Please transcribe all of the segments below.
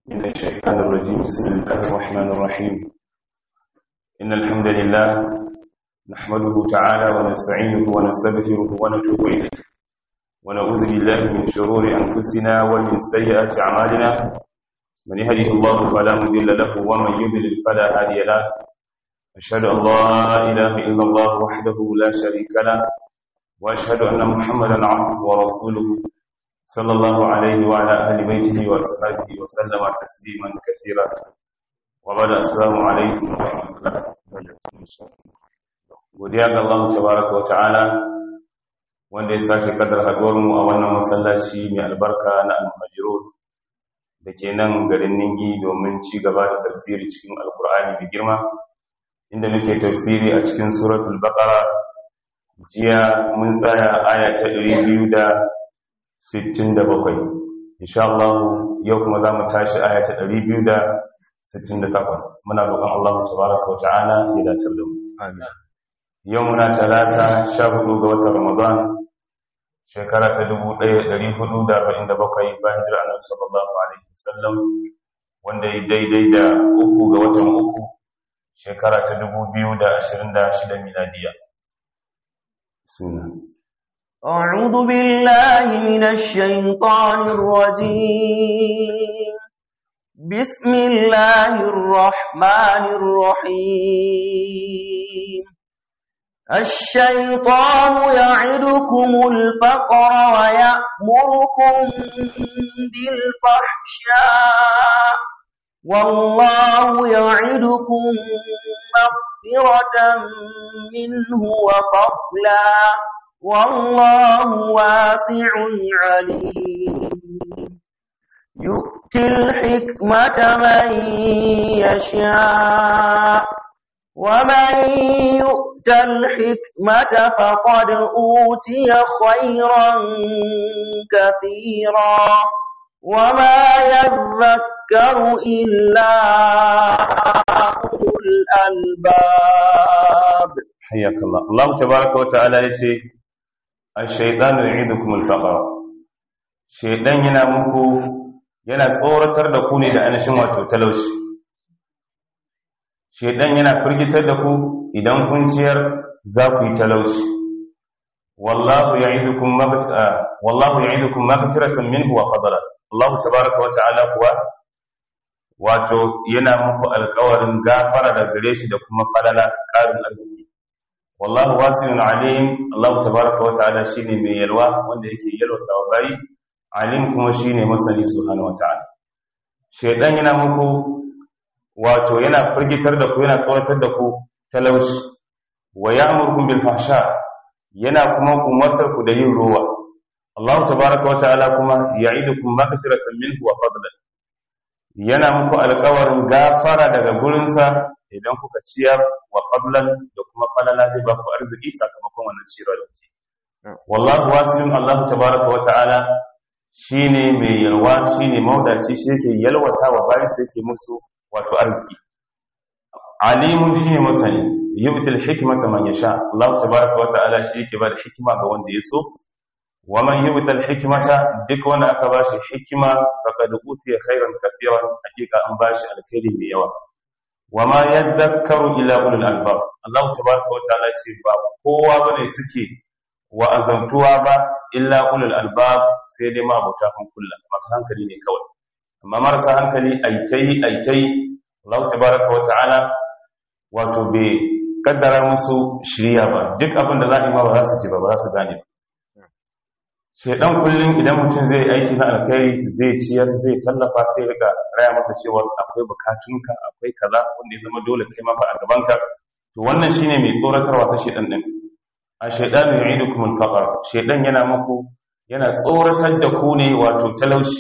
من الشيطان الرجيم بسم الله الرحمن الرحيم إن الحمد لله نحمده تعالى ونستعينه ونستغفره ونتوب إليه ونعوذ بالله من شرور أنفسنا ومن سيئات أعمالنا من يهده الله فلا مضل له ومن يضلل فلا هادي له أشهد أن لا إله إلا الله وحده لا شريك له وأشهد أن محمدا عبده ورسوله صلى الله عليه وعلى أهل بيته وأصحابه وسلم تسليما كثيرا وبعد السلام عليكم ورحمة الله godiya ga Allah tabaraka wa ta'ala wanda ya sake kaddar haduwar mu a wannan masallaci mai albarka na al-muhajirun da ke nan garin Ningi domin ci gaba da tafsiri cikin alkur'ani da girma inda muke tafsiri a cikin suratul baqara jiya mun tsaya aya ta 200 67 insha Allah yau kuma za mu tashi aya ta 268 muna roƙon Allah tabaraka wa ta'ala ya dace da mu amin yau muna talata 14 ga watan Ramadan shekara ta 1447 bayan jira Annabi sallallahu alaihi wasallam wanda ya daidai da uku ga watan uku shekara ta 2026 miladiya bismillah أعوذ بالله من الشيطان الرجيم بسم الله الرحمن الرحيم الشيطان يعدكم الفقر ويأمركم بالفحشاء والله يعدكم مغفرة منه وفضلا والله واسع عليم يؤتي الحكمة من يشاء ومن يؤت الحكمة فقد أوتي خيرا كثيرا وما يذكر إلا أولو الألباب حياك الله الله تبارك وتعالى يقول الشيطان يعيدكم الفقر shaidan yana muku yana tsoratar da ku ne da anashin wato talauci shaidan yana firgitar da ku idan kun ciyar za ku yi talauci wallahu ya'idukum maghfira wallahu ya'idukum maghfiratan minhu wa fadla Allah tabaaraka wa ta'ala kuwa wato yana muku alƙawarin gafara da gare shi da kuma falala ƙarin arziki wallahu wasi'un alim Allah tabaaraka wa ta'ala shine mai yalwa wanda yake yalwata wa bayi alim kuma shine masani subhanahu wa ta'ala shedan yana muku wato yana firgitar da ku yana tsoratar da ku talauci wa ya'murukum bil fahsha yana kuma umartar ku da yin ruwa Allah tabaaraka wa ta'ala kuma ya'idukum maghfiratan minhu wa fadlan yana muku alƙawarin gafara daga gurinsa idan kuka ciyar wa fadlan da kuma falala zai ba ku arziki sakamakon wannan ciyarwa da kuke wallahu wasi'un Allah tabaaraka wa ta'ala shine mai yalwa shine maudaci shi yake yalwata wa bayan sa yake musu wato arziki alimun shine masani yubtil hikmata man yasha Allah tabaaraka wa ta'ala shi yake ba da hikima ga wanda ya so wa man yubtil hikmata duk wanda aka bashi hikima faqad utiya khairan kathiran hakika an bashi alkhairi mai yawa wa ma yadhakkaru illa ulul albab Allah tabaaraka wa ta'ala ce ba kowa bane suke wa azantuwa ba illa ulul albab sai dai ma abuta hankula masu hankali ne kawai amma marasa hankali aitai aitai Allah tabaaraka wa ta'ala wato bai kaddara musu shirya ba duk abin da za a yi ma ba za su ji ba ba za su gane ba shedan kullum idan mutum zai aiki na alkhairi zai ciyar zai tallafa sai rika raya maka cewa akwai bukatunka akwai kaza wanda ya zama dole kai ma fa a gabanka to wannan shine mai tsoratarwa ta shedan din a shaidan yu'idukum al-faqr shaidan yana muku yana tsoratar da ku ne wato talauci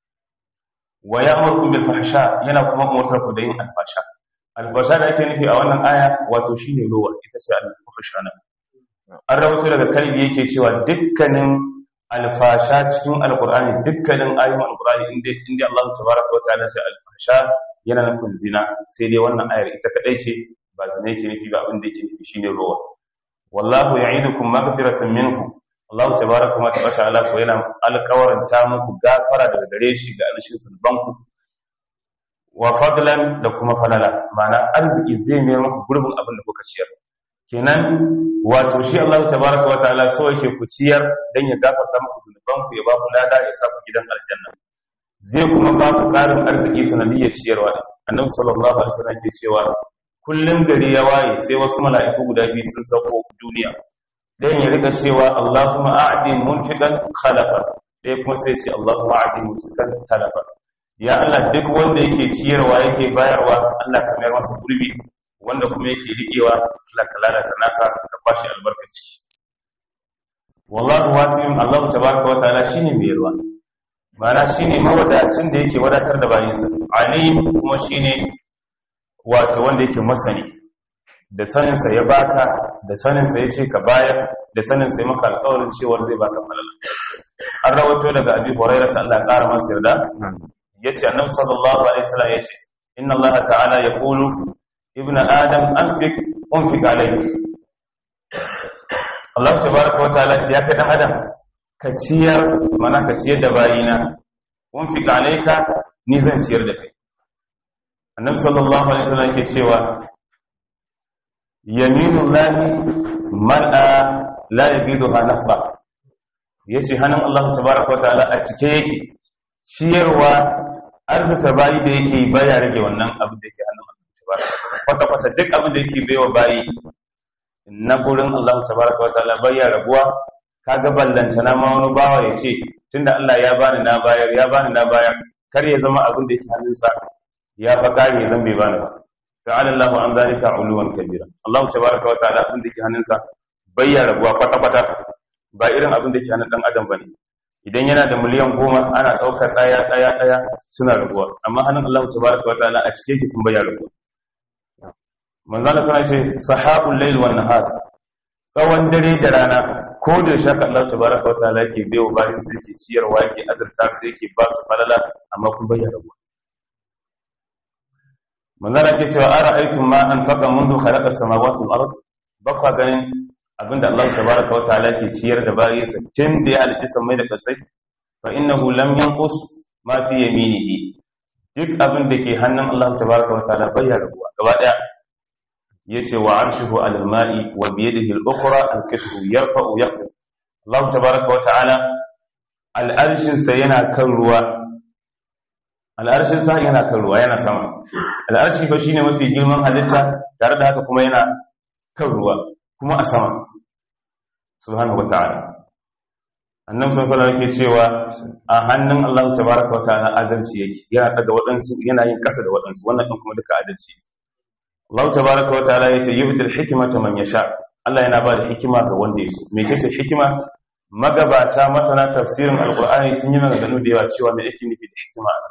wa ya'murukum bil fahsha yana kuma umurtar ku da yin alfasha alfasha da ake nufi a wannan aya wato shine ruwa ita ce al-fahsha nan an rawaito daga kalbi yake cewa dukkanin alfasha cikin alqur'ani dukkanin ayoyin alqur'ani inda inda Allah tabaraka wa ta'ala sai alfasha yana nufin zina sai dai wannan ayar ita kadai ce ba zina yake nufi ba abin da yake nufi shine ruwa wallahu ya'idukum maghfiratan minhu Allah tabaraka wa ta'ala ko yana alƙawarin ta muku gafara daga gare shi ga alshin sulbanku wa fadlan da kuma falala ma'ana arziki zai mai maka gurbin abin da kuka ciyar kenan wato shi Allah tabaraka wa ta'ala so yake ku ciyar dan ya gafarta muku zunuban ku ya ba ku lada ya sa ku gidan aljanna zai kuma ba ku karin arziki sanadiyyar ciyarwa annabi sallallahu alaihi wasallam ke cewa kullun gari ya waye sai wasu mala'iku guda biyu sun sauko duniya dan ya rika cewa Allahumma a'di munfiqan khalaqa dai kuma sai ce Allahumma a'di mumsikan talafa ya Allah duk wanda yake ciyarwa yake bayarwa Allah ka mayar masa gurbi wanda kuma yake riƙewa Allah ka lalata nasa ka bashi albarkaci wallahu wasi'un Allah tabaraka wa ta'ala shine mai yarwa mana shine mawadacin da yake wadatar da bayinsa alim kuma shine wato wanda yake masani da saninsa ya baka da saninsa ya ce ka bayar da saninsa ya maka alƙawarin cewa zai baka falala an rawato daga abi hurairah ta Allah ƙara masa yarda yace annabi sallallahu alaihi wasallam yace inna Allah ta'ala yaqulu ibnu adam anfiq unfiq alayk Allah tabaaraka wa ta'ala ya kai dan adam ka ciyar mana ka ciyar da bayina unfiq alayka ni zan ciyar da kai annabi sallallahu alaihi wasallam yake cewa yaminullahi mar'a la yabiduha nafqa yace hannun Allah tabaaraka wa ta'ala a cike yake ciyarwa arzuta bayi da yake baya rage wannan abin da yake hannun Allah tabaaraka kwata kwata duk abin da yake baiwa bayi na gurin Allah tabaaraka wa ta'ala baya rabuwa kaga ballanta na ma wani bawa yace tunda Allah ya bani na bayar ya bani na bayar kar ya zama abin da yake hannunsa ya fa kare zan bai bani ba ta'ala Allah an zalika uluwan kabira Allah tabaaraka wa ta'ala abin da yake hannunsa bayya rabuwa kwata kwata ba irin abin da yake hannun dan adam bane idan yana da miliyan goma ana daukar daya daya daya suna rabuwa amma hannun Allah tabaaraka wa ta'ala a cike yake kun bayya rabuwa manzo Allah tana ce sahabul layl wan nahar tsawon dare da rana ko da shaka Allah tabaaraka wa ta'ala yake bayo bayan sai yake ciyarwa yake azurta sai yake ba su falala amma kun bayya rabuwa manzara ke cewa ara aitum ma an faqa mundu khalaqa samawati wal ard bakwa ganin abinda Allah tabaaraka wa ta'ala ke ciyar da bayinsa tun da ya halitta samai da kasai fa innahu lam yanqus ma fi yaminihi duk abin da ke hannun Allah tabaaraka wa ta'ala bai rabuwa gaba daya yace wa arshuhu alal ma'i wa bi yadihi al-ukhra al-kashfu yarfa'u yaqfu Allah tabaaraka wa ta'ala al-arshin sa yana kan ruwa al'arshin sa yana kan ruwa yana sama al'arshi fa shine mafi girman halitta tare da haka kuma yana kan ruwa kuma a sama subhanahu wata'ala annabi sallallahu alaihi yake cewa a hannun Allah tabaraka wa ta'ala adalci yake yana daga waɗansu yana yin kasa da waɗansu wannan din kuma duka adalci Allah tabaraka wa ta'ala yace yu'til hikmata man yasha Allah yana ba da hikima ga wanda ya so me ce hikima magabata masana tafsirin alqur'ani sun yi maganganu da yawa cewa me yake nufi da hikima a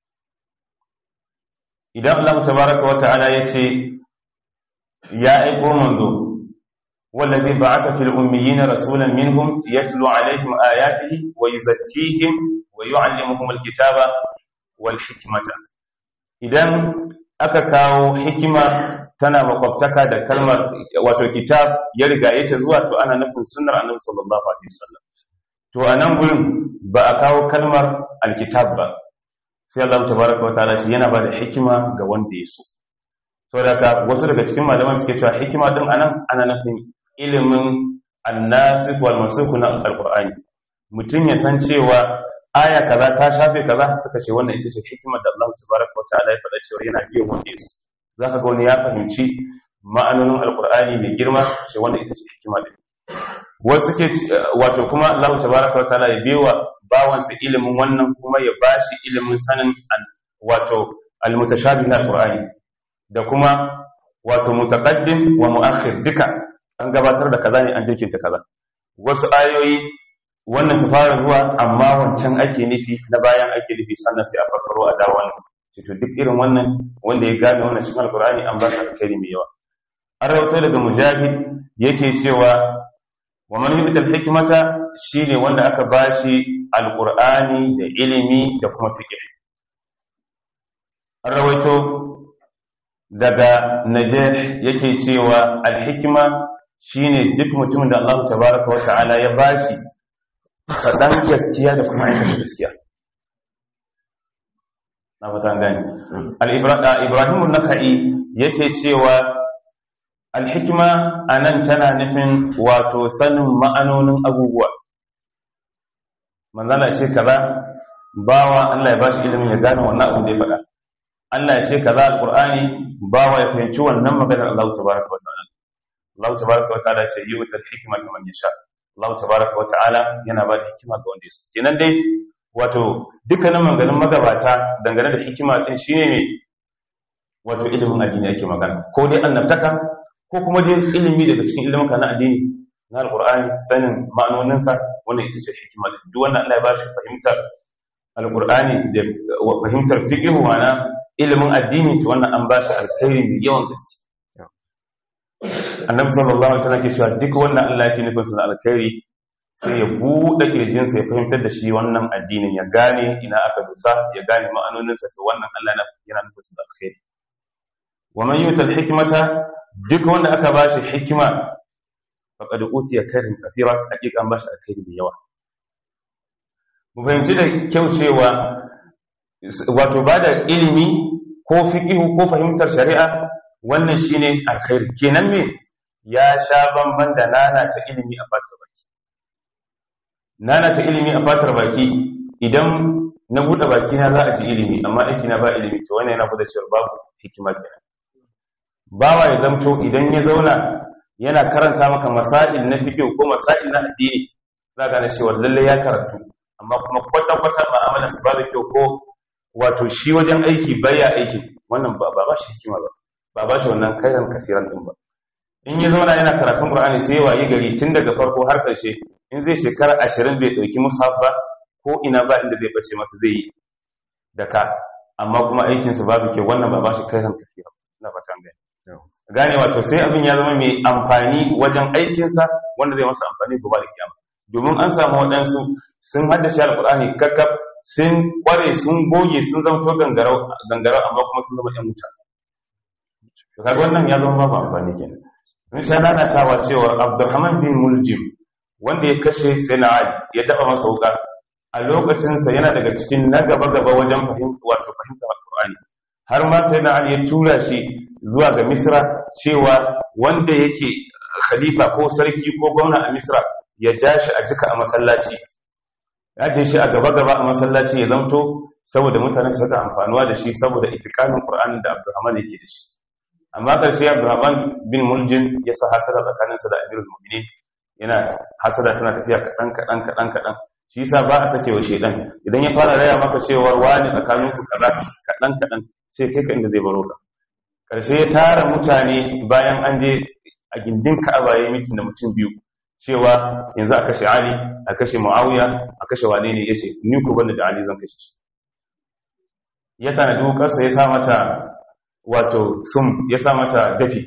idan Allah tabaraka wa ta'ala yace ya aiko manzo wallazi ba'atha fil ummiyina rasulan minhum yatlu alaihim ayatihi wa yuzakkihim wa yu'allimuhum alkitaba wal hikmata idan aka kawo hikima tana makwabtaka da kalmar wato kitab ya riga ta zuwa to ana nufin sunnar annabi sallallahu alaihi wasallam to anan gurin ba a kawo kalmar alkitab ba sai Allah tabaraka wataala shi yana bada hikima ga wanda ya so saboda ka wasu daga cikin malaman suke cewa hikima din anan ana nufin ilimin annasikh wal mansukh na alqur'ani mutum ya san cewa aya kaza ta shafe kaza suka ce wannan ita ce hikimar da Allah tabaraka wataala ya faɗa cewa yana biyan wanda ya so zaka ga wani ya fahimci ma'anonin alqur'ani mai girma ce wannan ita ce hikima din wasu suke wato kuma Allah tabaraka wataala ya biwa bawansa ilimin wannan kuma ya bashi ilimin sanin wato almutashabih na alqur'ani da kuma wato mutaqaddim wa muakhir duka an gabatar da kaza ne an jirkinta kaza wasu ayoyi wannan su fara zuwa amma wancan ake nufi na bayan ake nufi sannan sai a fasaro a dawo wannan to duk irin wannan wanda ya gane wannan cikin alqur'ani an ba shi alkhairi mai yawa an rawaito daga mujahid yake cewa wa man yu'tal hikmata shine wanda aka bashi alqur'ani da ilimi da kuma fiqh an rawaito daga najih yake cewa alhikma shine duk mutumin da Allah tabaaraka wa ta'ala ya bashi fadan gaskiya da kuma aikata gaskiya na fata gani al-ibrahim an-nakhai yake cewa al-hikma anan tana nufin wato sanin ma'anonin abubuwa manzala ce kaza bawa Allah ya bashi ilimin ya gane wannan abu da ya faɗa Allah ya ce kaza al-qur'ani bawa ya fahimci wannan maganar Allah tabaraka wa ta'ala Allah tabaraka wa ta'ala ce yi wutar hikima ga man yasha Allah tabaraka wa ta'ala yana ba da hikima ga wanda ya so kenan dai wato dukkanin maganganun magabata dangane da hikima din shine ne wato ilimin addini yake magana ko dai annabtaka ko kuma dai ilimi daga cikin ilimin na addini na alqur'ani sanin ma'anoninsa wannan ita ce hikima duk wannan Allah ya bashi fahimtar alqur'ani da fahimtar fiqh wana ilimin addini to wannan an bashi alkhairi mai yawan gaske annabi sallallahu alaihi wasallam ke cewa duk wannan Allah yake nufin sa alkhairi sai ya buɗe kirjinsa ya fahimtar da shi wannan addinin ya gane ina aka dusa ya gane ma'anoninsa to wannan Allah yana nufin sa alkhairi wa man yutal hikmata duk wanda aka bashi hikima faqad utiya khairan kathira hakika an bashi alkhairi da yawa mu fahimci da kyau cewa wato bada ilimi ko fiqhu ko fahimtar shari'a wannan shine alkhairi kenan me ya sha bamban da nana ta ilimi a fatar baki nana ta ilimi a fatar baki idan na bude baki na za a ji ilimi amma aiki na ba ilimi to wannan yana bude cewa babu hikima kenan bawa ya zamto idan ya zauna yana karanta maka masail na fiqh ko masail na addini za ga cewa lalle ya karatu amma kuma kwata kwata ma'amala su babu kyau ko wato shi wajen aiki baya aiki wannan ba ba shi hikima ba ba ba shi wannan kairan kasiran din ba in ya zauna yana karatun qur'ani sai ya wayi gari tun daga farko har karshe in zai shekara 20 bai dauki mushaf ba ko ina ba inda zai bace masa zai yi da ka amma kuma aikin sa babu kyau wannan ba ba shi kairan kasiran ina fatan gani gane wato sai abin ya zama mai amfani wajen aikinsa wanda zai masa amfani gobe da kiyama domin an samu waɗansu sun haddace alƙur'ani kakkaf sun kware sun goge sun zama to gangarau gangarau amma kuma sun zama ɗan wuta to kaga wannan ya zama babu amfani kenan mun sha nanatawa cewa Abdulrahman bin Muljim wanda ya kashe Sayyidina Ali ya daba masa wuka a lokacin sa yana daga cikin na gaba gaba wajen fahimta wato fahimta alƙur'ani har ma Sayyidina Ali ya tura shi zuwa ga Misra cewa wanda yake khalifa ko sarki ko gwamna a Misra ya ja shi a jika a masallaci ya je shi a gaba-gaba a masallaci ya zamto saboda mutane su rika amfanuwa da shi saboda itikanin Qur'ani da Abdurrahman yake da shi amma ƙarshe Abdurrahman bin Muljin ya sa hasada tsakaninsa da Amirul Mu'minin yana hasada tana tafiya kaɗan kaɗan kaɗan kaɗan shi yasa ba a sake wa shedan idan ya fara raya maka cewa wani tsakaninku kaza kaɗan kaɗan sai kai ka inda zai baro ka ƙarshe ya tara mutane bayan an je a gindin Ka'aba ya mitin da mutum biyu cewa yanzu a kashe Ali a kashe Muawiya a kashe wane ne yace ni ku banda da Ali zan kashe shi ya tana dukarsa ya sa mata wato sum ya sa mata dafi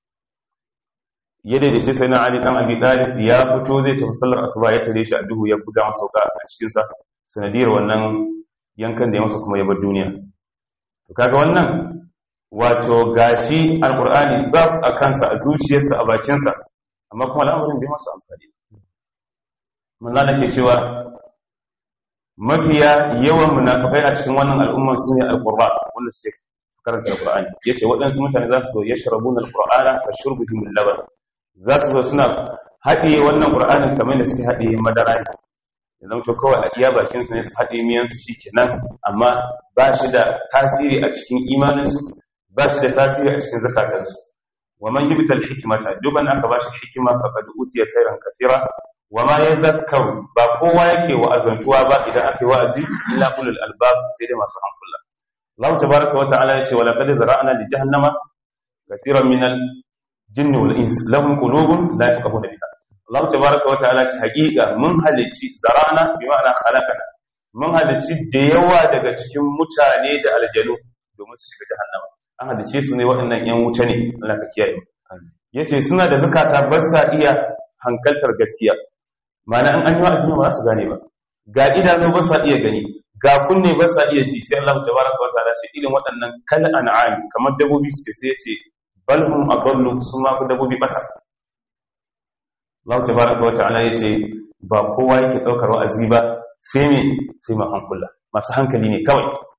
ya daidaice sai na Ali dan Abi Talib ya fito zai tafi sallar asuba ya tare shi a duhu ya buga masa wuka a cikin sa sanadiyar wannan yankan da ya masa kuma ya bar duniya to kaga wannan wato gashi alqur'ani zab a kansa a zuciyarsa a bakinsa amma kuma al'amarin bai masa amfani manzo da ke cewa mafiya yawan munafikai a cikin wannan al'umma su ne alqurba wanda suke karanta alqur'ani yace waɗansu mutane za su yashrabuna alqur'ana ka shurbihim al-laban za su zo suna haɗiye wannan qur'anin kamar da suke haɗiye madara ne ya zama to kawai a iya bakin su ne su haɗiye miyan su shikenan amma ba shi da tasiri a cikin imaninsu ba shi da tasiri a cikin zakatansu wa man yubta al-hikmata duban aka bashi hikima faqad utiya khairan katira wa ma yadhakkaru ba kowa yake wa'azantuwa ba idan aka yi wa'azi illa ulul albab sai dai masu hankula Allah tabaaraka wa ta'ala yace wa laqad zara'na li jahannama katiran min al-jinni wal ins lahum qulubun la yafqahuna biha Allah tabaaraka wa ta'ala ce haqiqa mun halicci zara'na bi ma'ana khalaqana mun halicci da yawa daga cikin mutane da aljanu domin su shiga jahannama an halice su ne waɗannan ‘yan wuta ne Allah ka kiyaye ya ce suna da zukata ba sa iya hankaltar gaskiya mana an an yi wa'azi ba su gane ba ga idanu ba sa iya gani ga kunne ba sa iya ji sai Allah ta baraka wa ta'ala ce irin waɗannan kal an'am kamar dabbobi suke sai ce bal hum adallu sun ma ku dabbobi bata Allah ta baraka wa ta'ala ya ce ba kowa yake ɗaukar wa'azi ba sai me sai ma hankula masu hankali ne kawai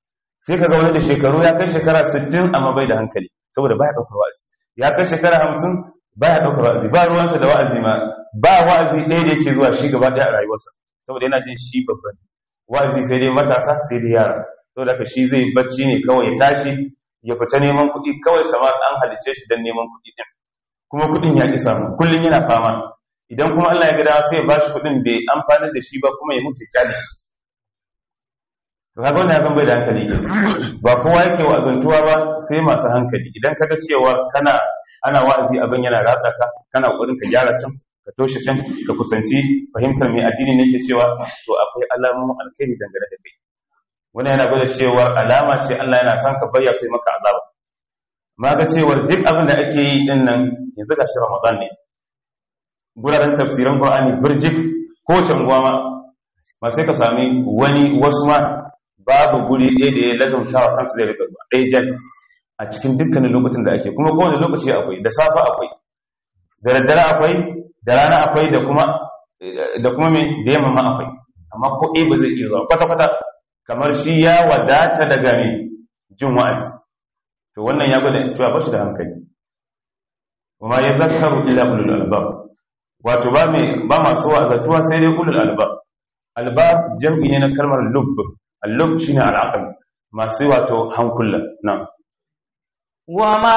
sai kaga wani da shekaru ya kai shekara 60 amma bai da hankali saboda baya daukar wa'azi ya kai shekara 50 baya daukar wa'azi ba ruwansa da wa'azi ma ba wa'azi ɗaya da yake zuwa shi gaba ɗaya a rayuwarsa saboda yana jin shi babban wa'azi sai dai matasa sai dai yara saboda haka shi zai bacci ne kawai ya tashi ya fita neman kuɗi kawai kamar an halice shi don neman kuɗi ɗin kuma kuɗin ya ƙi samu kullum yana fama idan kuma Allah ya gada sai ya bashi kuɗin bai amfani da shi ba kuma ya mutu kyale shi to kaga wannan ya bai da hankali ke ba kowa yake wa'azantuwa ba sai masu hankali idan kaga cewa kana ana wa'azi abin yana ratsa ka kana kokarin ka gyara can ka toshe can ka kusanci fahimtar mai addini ne ke cewa to akwai alamomin alkhairi dangane da kai wannan yana gwada cewa alama ce Allah yana son ka bayya sai maka azaba ma ga cewa duk abin da ake yi din nan yanzu ga shi Ramadan ne guraren tafsiran Qur'ani birjik ko unguwa ma ma sai ka sami wani wasu ma babu guri ɗaya da ya lazumta wa kansu zai rika zuwa ɗaya jan a cikin dukkanin lokacin da ake kuma kowane lokaci akwai da safa akwai da daddare akwai da rana akwai da kuma da kuma me da yamma ma akwai amma ko ɗaya ba zai iya zuwa kwata kwata kamar shi ya wadata daga me jin wa'azi to wannan ya gwada cewa ba shi da hankali kuma ya zakaru illa ulul albab wato ba mai ba masu wa'azatuwa sai dai ulul albab albab jam'i ne na kalmar lubb al-lubb shine al-aql masu wato hankula nan وما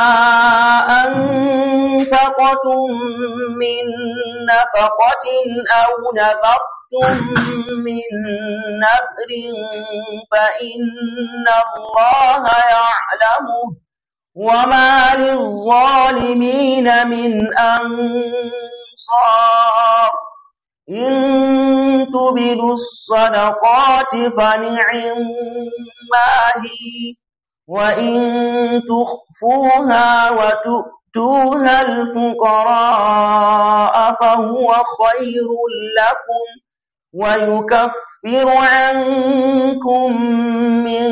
أنفقتم من نفقة أو نذرتم من نذر فإن الله يعلمه وما للظالمين من أنصار إن تبدوا الصدقات فنعما هي وإن تخفوها وتؤتوها الفقراء فهو خير لكم ويكفر عنكم من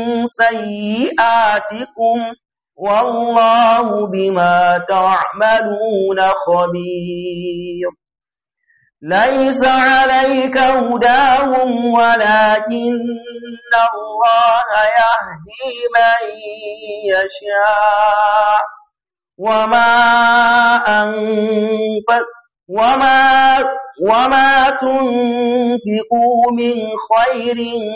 سيئاتكم والله بما تعملون خبير ليس عليك هداهم ولكن الله يهدي من يشاء وما أنفق وما وما تنفقوا من خير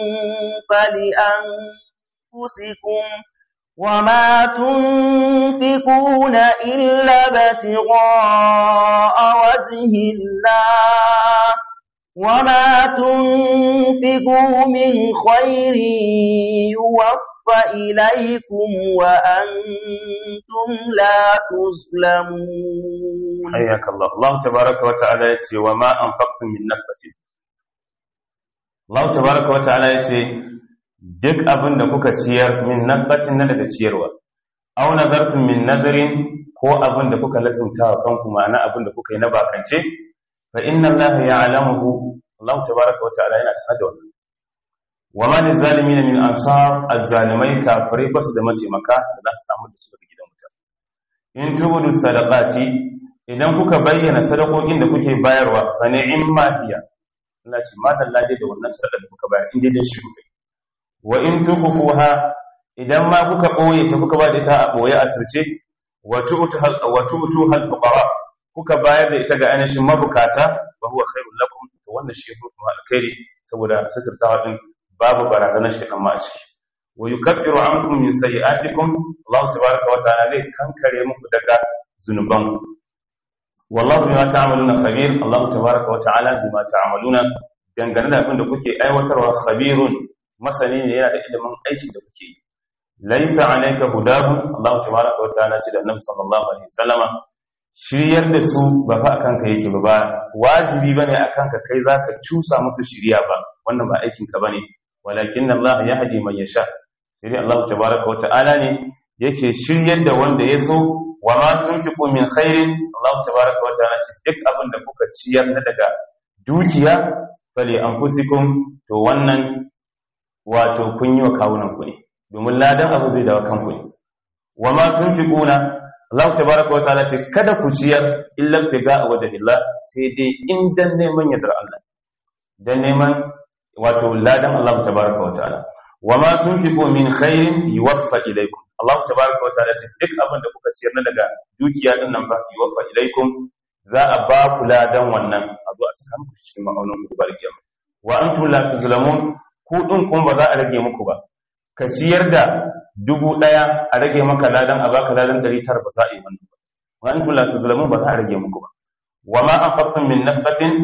فلأنفسكم وما تنفقون إلا ابتغاء وجه الله وما تنفقوا من خير يوفى إليكم وأنتم لا تظلمون حياك الله الله تبارك وتعالى يتي وما أنفقتم من نفقة الله تبارك وتعالى يتي duk abin da kuka ciyar min nabbatin na daga ciyarwa aw nazartum min nazarin ko abin da kuka lazumta wa kanku ma'ana abin da kuka yi na bakance fa inna allaha ya'lamuhu Allah tabaaraka wa ta'ala yana sanar da wannan wa ma lizalimin min ansar azzalimai kafirai basu da mataimaka da za su samu da su daga gidan wuta in tubudu sadaqati idan kuka bayyana sadakokin da kuke bayarwa fa ni'imma hiya Allah ce madalla dai da wannan sadaka da kuka bayar in dai dan shi kuka wa in tukhfuha idan ma kuka boye ta kuka ba da ita a boye asirce wa tu'tu hal wa tu'tu hal fuqara kuka bayar da ita ga ainihin mabukata wa huwa khairul lakum to wannan shi kuma alkhairi saboda sitirtawa din babu barazanar shi amma a ciki wa yukaffiru ankum min sayi'atikum Allah tabaaraka wa ta'ala zai kankare muku daga zunuban wallahu bima ta'maluna khabir Allah tabaaraka wa ta'ala bima ta'maluna dangane da abin da kuke aiwatarwa khabirun masani ne yana da ilimin aiki da kuke yi laisa alayka hudahum Allah tabaraka wa ta'ala ce da Annabi sallallahu alaihi wasallama shiryar da su ba fa akan ka yake ba ba wajibi bane akan ka kai zaka cusa musu shiriya ba wannan ba aikin ka bane walakin Allah yahdi man yasha sai Allah tabaraka wa ta'ala ne yake shiryar da wanda ya so wa ma tunfiqu min khairin Allah tabaraka wa ta'ala ce duk abin da kuka ciyar na daga dukiya fali anfusikum to wannan wato kun yi wa kawunan ku ne domin ladan abu zai dawo kanku ne wa ma tunfiquna Allah tabaraka wa ta'ala ce kada ku ciyar illa tiga wajhillah sai dai in dan neman yardar Allah dan neman wato ladan Allah tabaraka wa ta'ala wa ma tunfiqu min khairin yuwaffa ilaykum Allah tabaaraka wa ta'ala ce duk abin da kuka ciyar na daga dukiya din nan fa yuwaffa ilaykum za a ba ku ladan wannan a zo a saka muku cikin ma'aunin ku bar kiyama wa antum la tuzlamun ku din kun ba za a rage muku ba ka ciyar da dubu daya a rage maka ladan a baka ladan 900 ba za a yi wannan ba wa antum la tuzlamun ba za a rage muku ba wa ma anfaqtum min nafqatin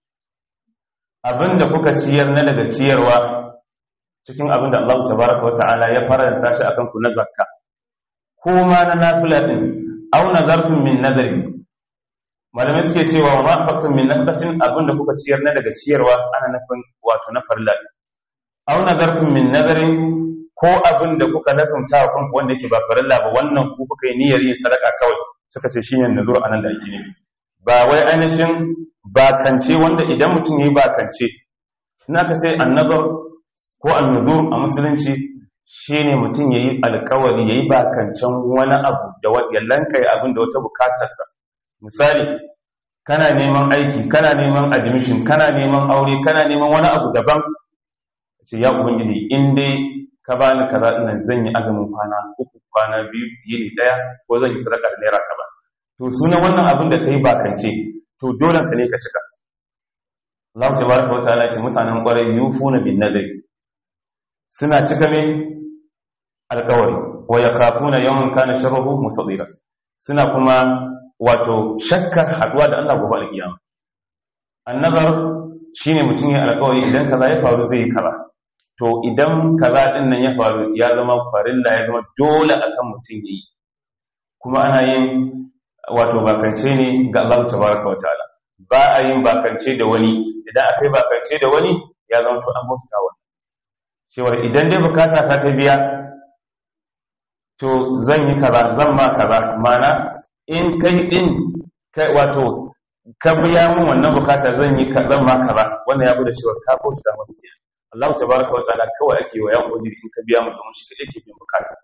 abinda kuka ciyar na daga ciyarwa cikin abinda Allah tabaraka wata'ala ya faranta shi akan ku na zakka ko ma na nafila din aw nazartum min nadari malamai suke cewa wa ma anfaqtum min nafqatin abinda kuka ciyar na daga ciyarwa ana nufin wato na farilla aw nazartum min nadari ko abinda kuka lazumta wa kanku wanda yake ba farilla ba wannan ku kuka yi niyyar yin sadaka kawai suka ce shine nazur anan da ake nufi ba wai ainihin bakance wanda idan mutum ya yi bakance ina ka sai annabar ko annuzur a musulunci shi ne mutum ya yi alkawari ya yi bakancen wani abu da yallanka ya abin da wata bukatarsa misali kana neman aiki kana neman admission kana neman aure kana neman wani abu daban ce ya ubangiji in dai ka bani kaza ina zan yi azumin kwana uku kwana biyu yini daya ko zan yi sadaka da naira kaza to sunan wannan abin da kai bakance to dole ka ne ka cika Allah tabaraka wataala ce mutanen kwarai yufuna bin nadri suna cika me alkawari wa yakhafuna yawman kana sharruhu musadira suna kuma wato shakkar haduwa da Allah gobe alkiyama annabar shine mutum ya alkawari idan kaza ya faru zai yi kaza to idan kaza din nan ya faru ya zama farilla ya zama dole akan mutum yayi kuma ana yin wato bakance ne ga Allah tabaraka wa ta'ala ba a yin bakance da wani idan aka yi bakance da wani ya zama to an bauta wani cewar idan dai bukata ta ta biya to zan yi kaza zan ma kaza mana in kai din kai wato ka biya mun wannan bukata zan yi zan ma kaza wannan ya bude cewar ka bauta masa kenan Allah tabaraka wa ta'ala kawai ake wa ya kodiri in ka biya mu domin shi kadai ke bin bukata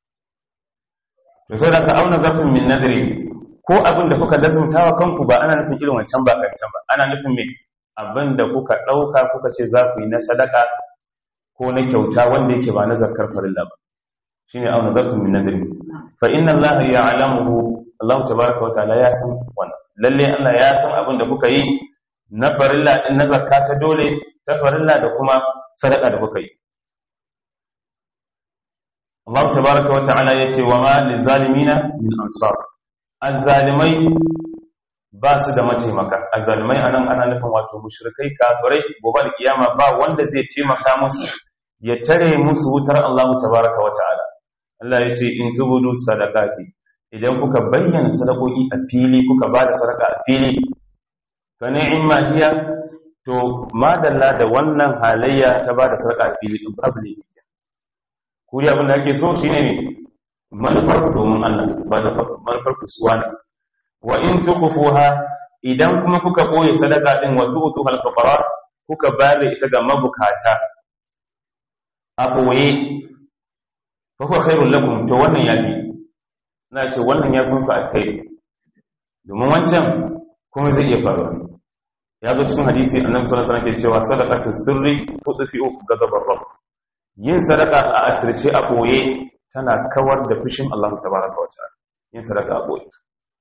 to sai da ka auna zafin min nadri ko abin da kuka lazumtawa kanku ba ana nufin irin wancan ba kancan ba ana nufin me abin da kuka ɗauka kuka ce za ku yi na sadaka ko na kyauta wanda yake ba na zakar farilla ba shine auna zafin min nadri fa inna Allah ya'lamuhu Allah tabaraka wa ta'ala ya san wannan lalle Allah ya san abin da kuka yi na farilla din na zakka ta dole ta farilla da kuma sadaka da kuka yi Allah tabaraka wa ta'ala yace wa ma lizalimina min ansar azzalimai ba su da mataimaka azzalimai anan ana nufin wato mushrikai kafirai gobe da kiyama ba wanda zai taimaka musu ya tare musu wutar Allah tabaraka wa ta'ala Allah yace in tubudu sadaqati idan kuka bayyana sadakoki a fili kuka ba da sadaka a fili fa ni'ma hiya to madalla da wannan halayya ta ba da sadaka a fili din babu ne kuri abin da ake so shine ne manufar domin Allah ba da manufar kusuwa ne wa in tukufuha idan kuma kuka boye sadaka din wa tu'tu al fuqara kuka bayar ita ga mabukata a boye fa huwa khairul lakum to wannan yafi na ce wannan ya kunku alkhairi domin wancan kuma zai iya faruwa ya zo cikin hadisi annabi sallallahu alaihi wasallam ke cewa sadaqatu sirri tudfi'u ghadabar rabb yin sadaka a asirce a boye tana kawar da fushin Allah tabaraka wa ta'ala yin sadaka a boye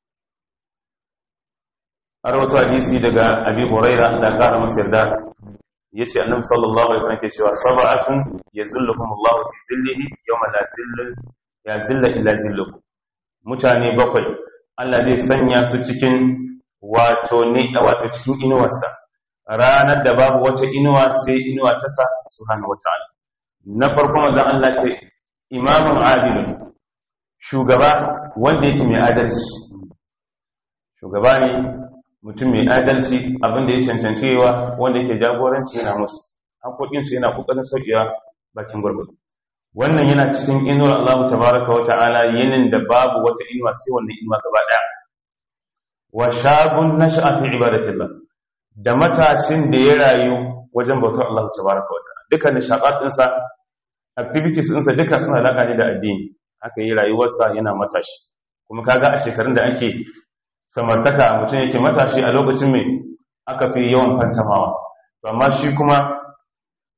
har wato hadisi daga Abi Huraira da kara masa yarda yace annabi sallallahu alaihi wasallam ke cewa sab'atun yazilluhum Allah fi zillihi yawma la zilla ya zilla illa zilluhu mutane bakwai Allah zai sanya su cikin wato ne wato cikin inuwarsa ranar da babu wata inuwa sai inuwa ta sa subhanahu wataala na farko manzon Allah ce imamun adilun shugaba wanda yake mai adalci shugaba ne mutum mai adalci abinda ya cancancewa wanda yake jagoranci yana musu haƙoƙinsu yana ƙoƙarin sauƙewa bakin gwargwado wannan yana cikin inuwar Allah tabaraka wa ta'ala yinin da babu wata inuwa sai wannan inuwa gaba ɗaya wa shabun nasha'a fi ibadatillah da matashin da ya rayu wajen bautar Allah tabaraka wa ta'ala dukkan nishaqat ɗinsa activities ɗinsa duka suna alaka ne da addini haka yi rayuwarsa yana matashi kuma kaga a shekarun da ake samartaka mutum yake matashi a lokacin mai aka fi yawan fantamawa amma shi kuma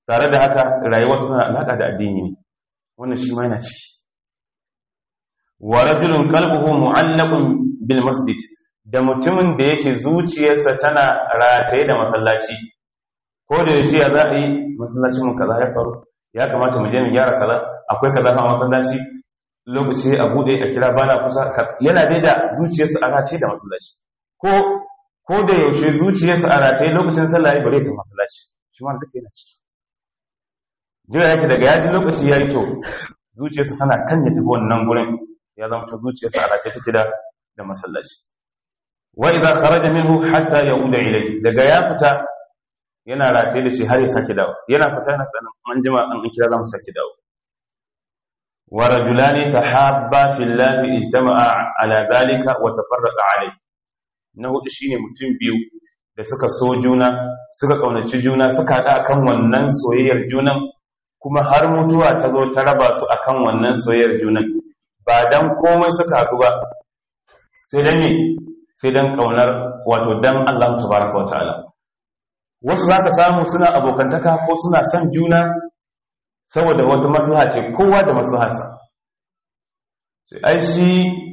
tare da haka rayuwar suna alaka da addini ne wannan shi ma yana ciki wa rajulun qalbuhu mu'allaqun bil masjid da mutumin da yake zuciyarsa tana rataye da masallaci ko da yaushe ya za a yi masallacin mu kaza ya faru ya kamata mu je mu gyara kaza akwai kaza a masallaci lokaci a bude a kira bana kusa yana dai da zuciyarsa a rataye da masallaci ko ko da yaushe zuciyarsa a rataye lokacin sallah bare ta masallaci shi ma duka yana ciki jira yake daga yaji lokaci yayi to zuciyarsa tana kan ya tafi wannan gurin ya zama ta zuciyarsa a rataye take da da masallaci wa idza kharaja minhu hatta yauda ilayhi daga ya fita yana rataye da shi har ya sake dawo yana fita yana tsanan an jima an kira za mu sake dawo wa rajulani tahabba fillahi ijtama'a ala dhalika wa tafarraqa alayhi na hudu shine mutum biyu da suka so juna suka kaunaci juna suka hada akan wannan soyayyar junan kuma har mutuwa ta zo ta raba su akan wannan soyayyar junan ba dan komai suka haɗu ba sai dan ne sai dan kaunar wato dan Allah tabaraka wa ta'ala wasu zaka samu suna abokantaka ko suna son juna saboda wata maslaha ce kowa da maslaharsa sai ai shi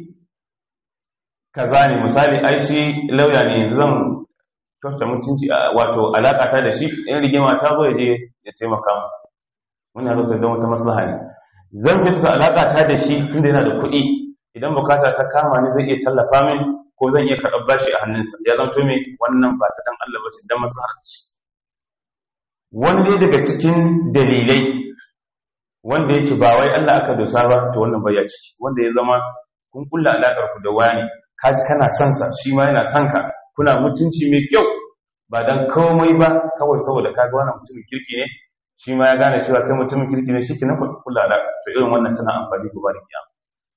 kaza ne misali ai shi lauya ne zan kyauta mutunci wato alaka ta da shi in rigima ta zo ya je ya taimaka mu muna zo don wata maslaha ne zan kyauta alaka ta da shi tunda yana da kuɗi idan bukata ta kama ni zai iya tallafa min ko zan iya karɓar bashi a hannunsa ya zanto me wannan ba ta dan Allah ba ce dan maslahar ce wani dai daga cikin dalilai wanda yake ba wai Allah aka dosa ba to wannan bai ya ciki wanda ya zama kun kulla alakar ku da wani kaji kana son sa shi ma yana son ka kuna mutunci mai kyau ba dan komai ba kawai saboda kaga wannan mutumin kirki ne shi ma ya gane cewa kai mutumin kirki ne shike na kulla alaka to irin wannan tana amfani gobe da kiyama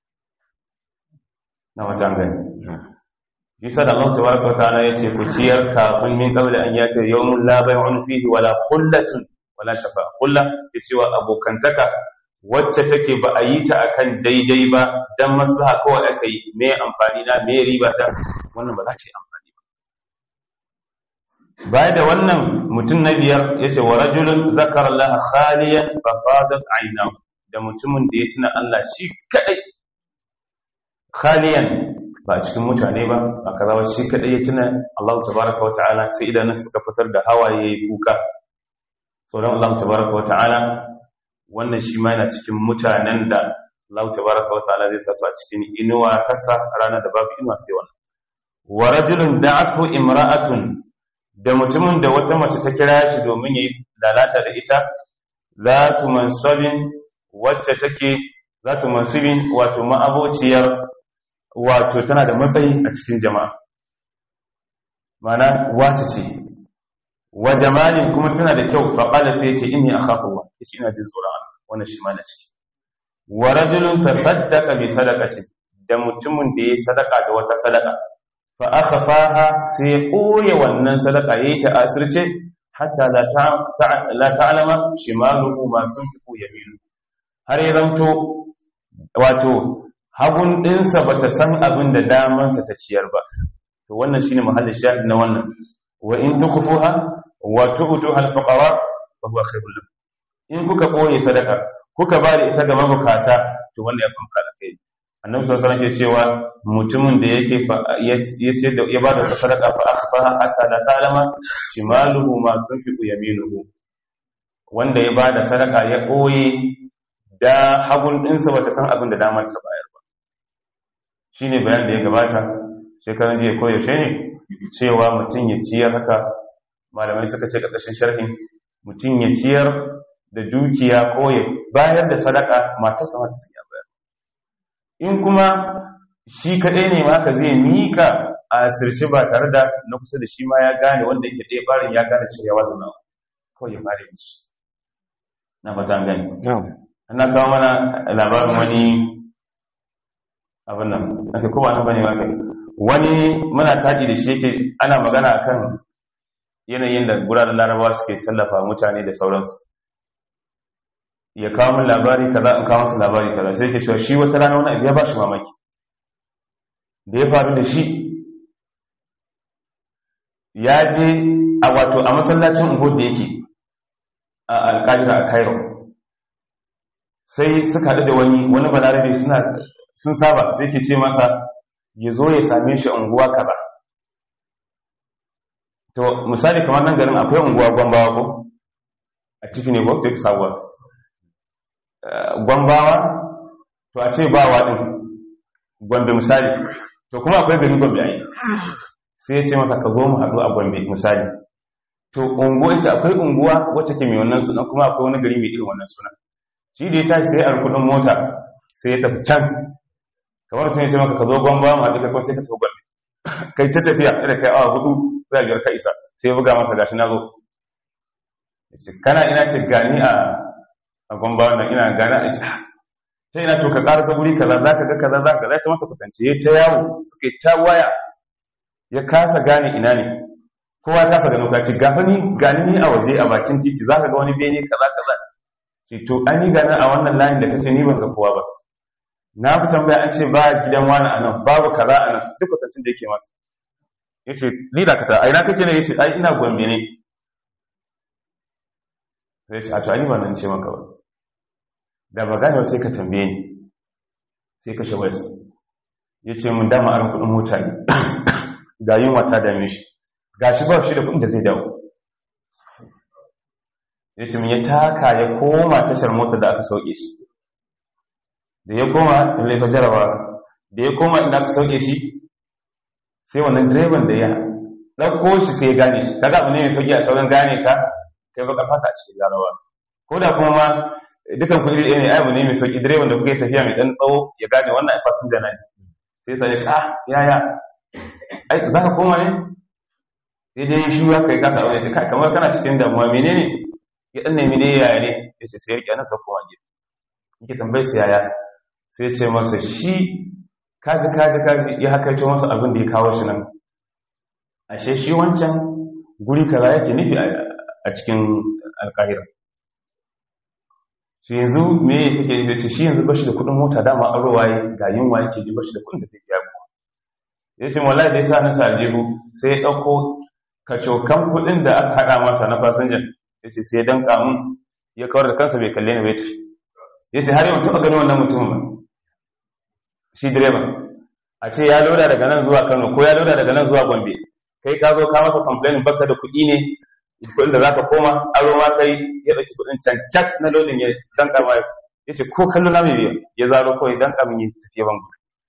na wajen gani Isa da Allah tabaraka wa ta'ala yace ku ciyar kafin min qabla an yati yawmun la bay'un fihi wala khullatun wala shafa kullah yace wa abokantaka wacce take ba a yi ta akan daidai ba dan maslaha kawai aka yi me amfani na me riba ta wannan ba za ta yi amfani ba baya da wannan mutum na biyar yace wa rajulun zakara Allah khaliyan fa fadat aynahu da mutumin da ya tuna Allah shi kadai khaliyan ba a cikin mutane ba a kazawa shi kadai ya tuna Allah tabaraka wa ta'ala sai idanun suka fitar da hawaye kuka sauran Allah tabaraka wa ta'ala wannan shi ma yana cikin mutanen da Allah tabaraka wa ta'ala zai sa su a cikin inuwa kasa ranar da babu inuwa sai wannan wa rajulun da'athu imra'atun da mutumin da wata mace ta kira shi domin yayi lalata da ita zatu mansabin wacce take zatu mansibin wato ma'abociyar wato tana da matsayi a cikin jama'a mana wata ce wa jamalin kuma tana da kyau fa qala sai yace inni akhafu Allah yace ina jin tsoron Allah wannan shi ma na ciki wa rajulun tasaddaqa bi sadaqati da mutumin da yayi sadaka da wata sadaka fa akhfaha sai koye wannan sadaka yayi ta asirce hatta la ta la ta'lama shimaluhu ma tunfiqu yaminu har ya zanto wato hagun dinsa bata san abin da damansa ta ciyar ba to wannan shine mahallin shahid na wannan wa in tukfuha wa tu'tuha al-fuqara fa huwa khairul lakum in kuka boye sadaka kuka ba da ita ga mabukata to wanda ya fanka da kai annabi sallallahu alaihi wasallam cewa mutumin da yake ya sayar da ya ba da sadaka fa akhfaha hatta la ta'lama shimaluhu ma tunfiqu yaminuhu wanda ya ba da sadaka ya boye da hagun dinsa bata san abin da damar ta bayar ba shine bayan da ya gabata shekaran jiya ko yaushe ne cewa mutum ya ciyar haka malamai suka ce ƙarƙashin sharhin mutum ya ciyar da dukiya ko ya bayar da sadaka matarsa mata ya bayar in kuma shi kaɗai ne ma ka zai mika a asirce ba tare da na kusa da shi ma ya gane wanda yake ɗaya barin ya gane cewa wata nawa kawai ya fara yin shi na fata gani ana kawo mana labarin wani abin nan ake kowa nan bane ma kai wani muna taɗi da shi yake ana magana akan yanayin da guraren larabawa suke tallafa mutane da sauransu ya kawo min labari kaza in kawo masa labari kaza sai yake cewa shi wata rana wani abu ya ba shi mamaki da ya faru da shi ya je a wato a masallacin uhud da yake a alƙahira a cairo sai suka haɗu da wani wani balarabe suna sun saba sai ke ce masa ya zo ya same shi unguwa kaza to misali kamar nan garin akwai unguwa gwambawa ko a ciki ne ko duk sabuwa gwambawa to a ce ba waɗin gombe misali to kuma akwai gari gombe a yi sai ya ce masa ka zo mu haɗu a gombe misali to unguwa ita akwai unguwa wacce ke mai wannan suna kuma akwai wani gari mai irin wannan suna shi da ya tashi sai a kudin mota sai ya tafi can kamar tun ya ce maka ka zo gwamba ma duka kuma sai ka tafi gombe kai ta tafiya da kai awa hudu za biyar ka isa sai ya buga masa gashi na zo kana ina ce gani a a gwamba wannan ina gani a isa ta ina to ka ƙarasa guri kaza za ka ga kaza za ka za ta masa kwatance ya ta yawo suka yi ta waya ya kasa gane ina ne kowa ya kasa gano ka ce gafa ni gani ni a waje a bakin titi za ka ga wani bene kaza kaza ce to an yi gani a wannan layin da kace ni ban ga kowa ba na fi tambaya an ce ba gidan wani a nan babu kaza a nan duk kwatancin da yake masa ya ce ni da kata a ina kake ne ya ce ai ina gombe ne sai ce a to ani ba nan ce maka ba da ba gane sai ka tambaye ni sai ka shawar su ya ce mun dama aron kudin mota ne ga yunwa ta dame shi ga shi ba shi da kudin da zai dawo ya ce mun ya taka ya koma tashar mota da aka sauke shi da ya koma in laifa jarawa da ya koma inda aka sauke shi sai wannan direban da ya ɗauko shi sai ya gane shi kaga abu ne mai sauki a sauran gane ka kai baka fata a cikin garawa ko da kuma ma dukan ku iri ne abu ne mai sauki direban da kuka yi tafiya mai dan tsawo ya gane wannan fasinja na ne sai sai ya ce ah yaya ai za ka koma ne sai dai shi ya kai kasa wani ya ce kai kamar kana cikin damuwa menene ya dan nemi ne yaya ne ya ce sai ya rike nan sa koma gida yake tambayar sa yaya sai ya ce masa shi kaji kaji kaji ya hakaito masa abin da ya kawo shi nan ashe shi wancan guri kaza yake nufi a cikin alkahira shi yanzu me ya take yi da ce shi yanzu bashi da kudin mota dama aro waye ga yunwa yake ji bashi da kudin da zai biya ku ya ce wallahi da yasa na sajeru sai ya dauko kacokan kudin da aka hada masa na fasinjan ya ce sai ya danka mun ya kawar da kansa bai kalle ni bai tafi ya ce har yau taɓa ganin wannan mutumin ba shi direba a ce ya loda daga nan zuwa kano ko ya loda daga nan zuwa gombe kai ka zo ka masa complain baka da kuɗi ne kuɗin da zaka koma aro ma kai ya ɗauki kuɗin can cak na lodin ya danka ma ya ce ko kallo na mai biya ya zaro kawai danka min ya tafiya bangu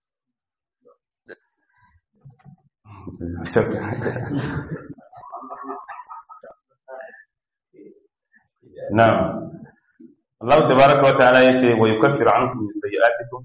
na'am Allah tabaraka wa ta'ala yace wa yukaffiru ankum min sayyi'atikum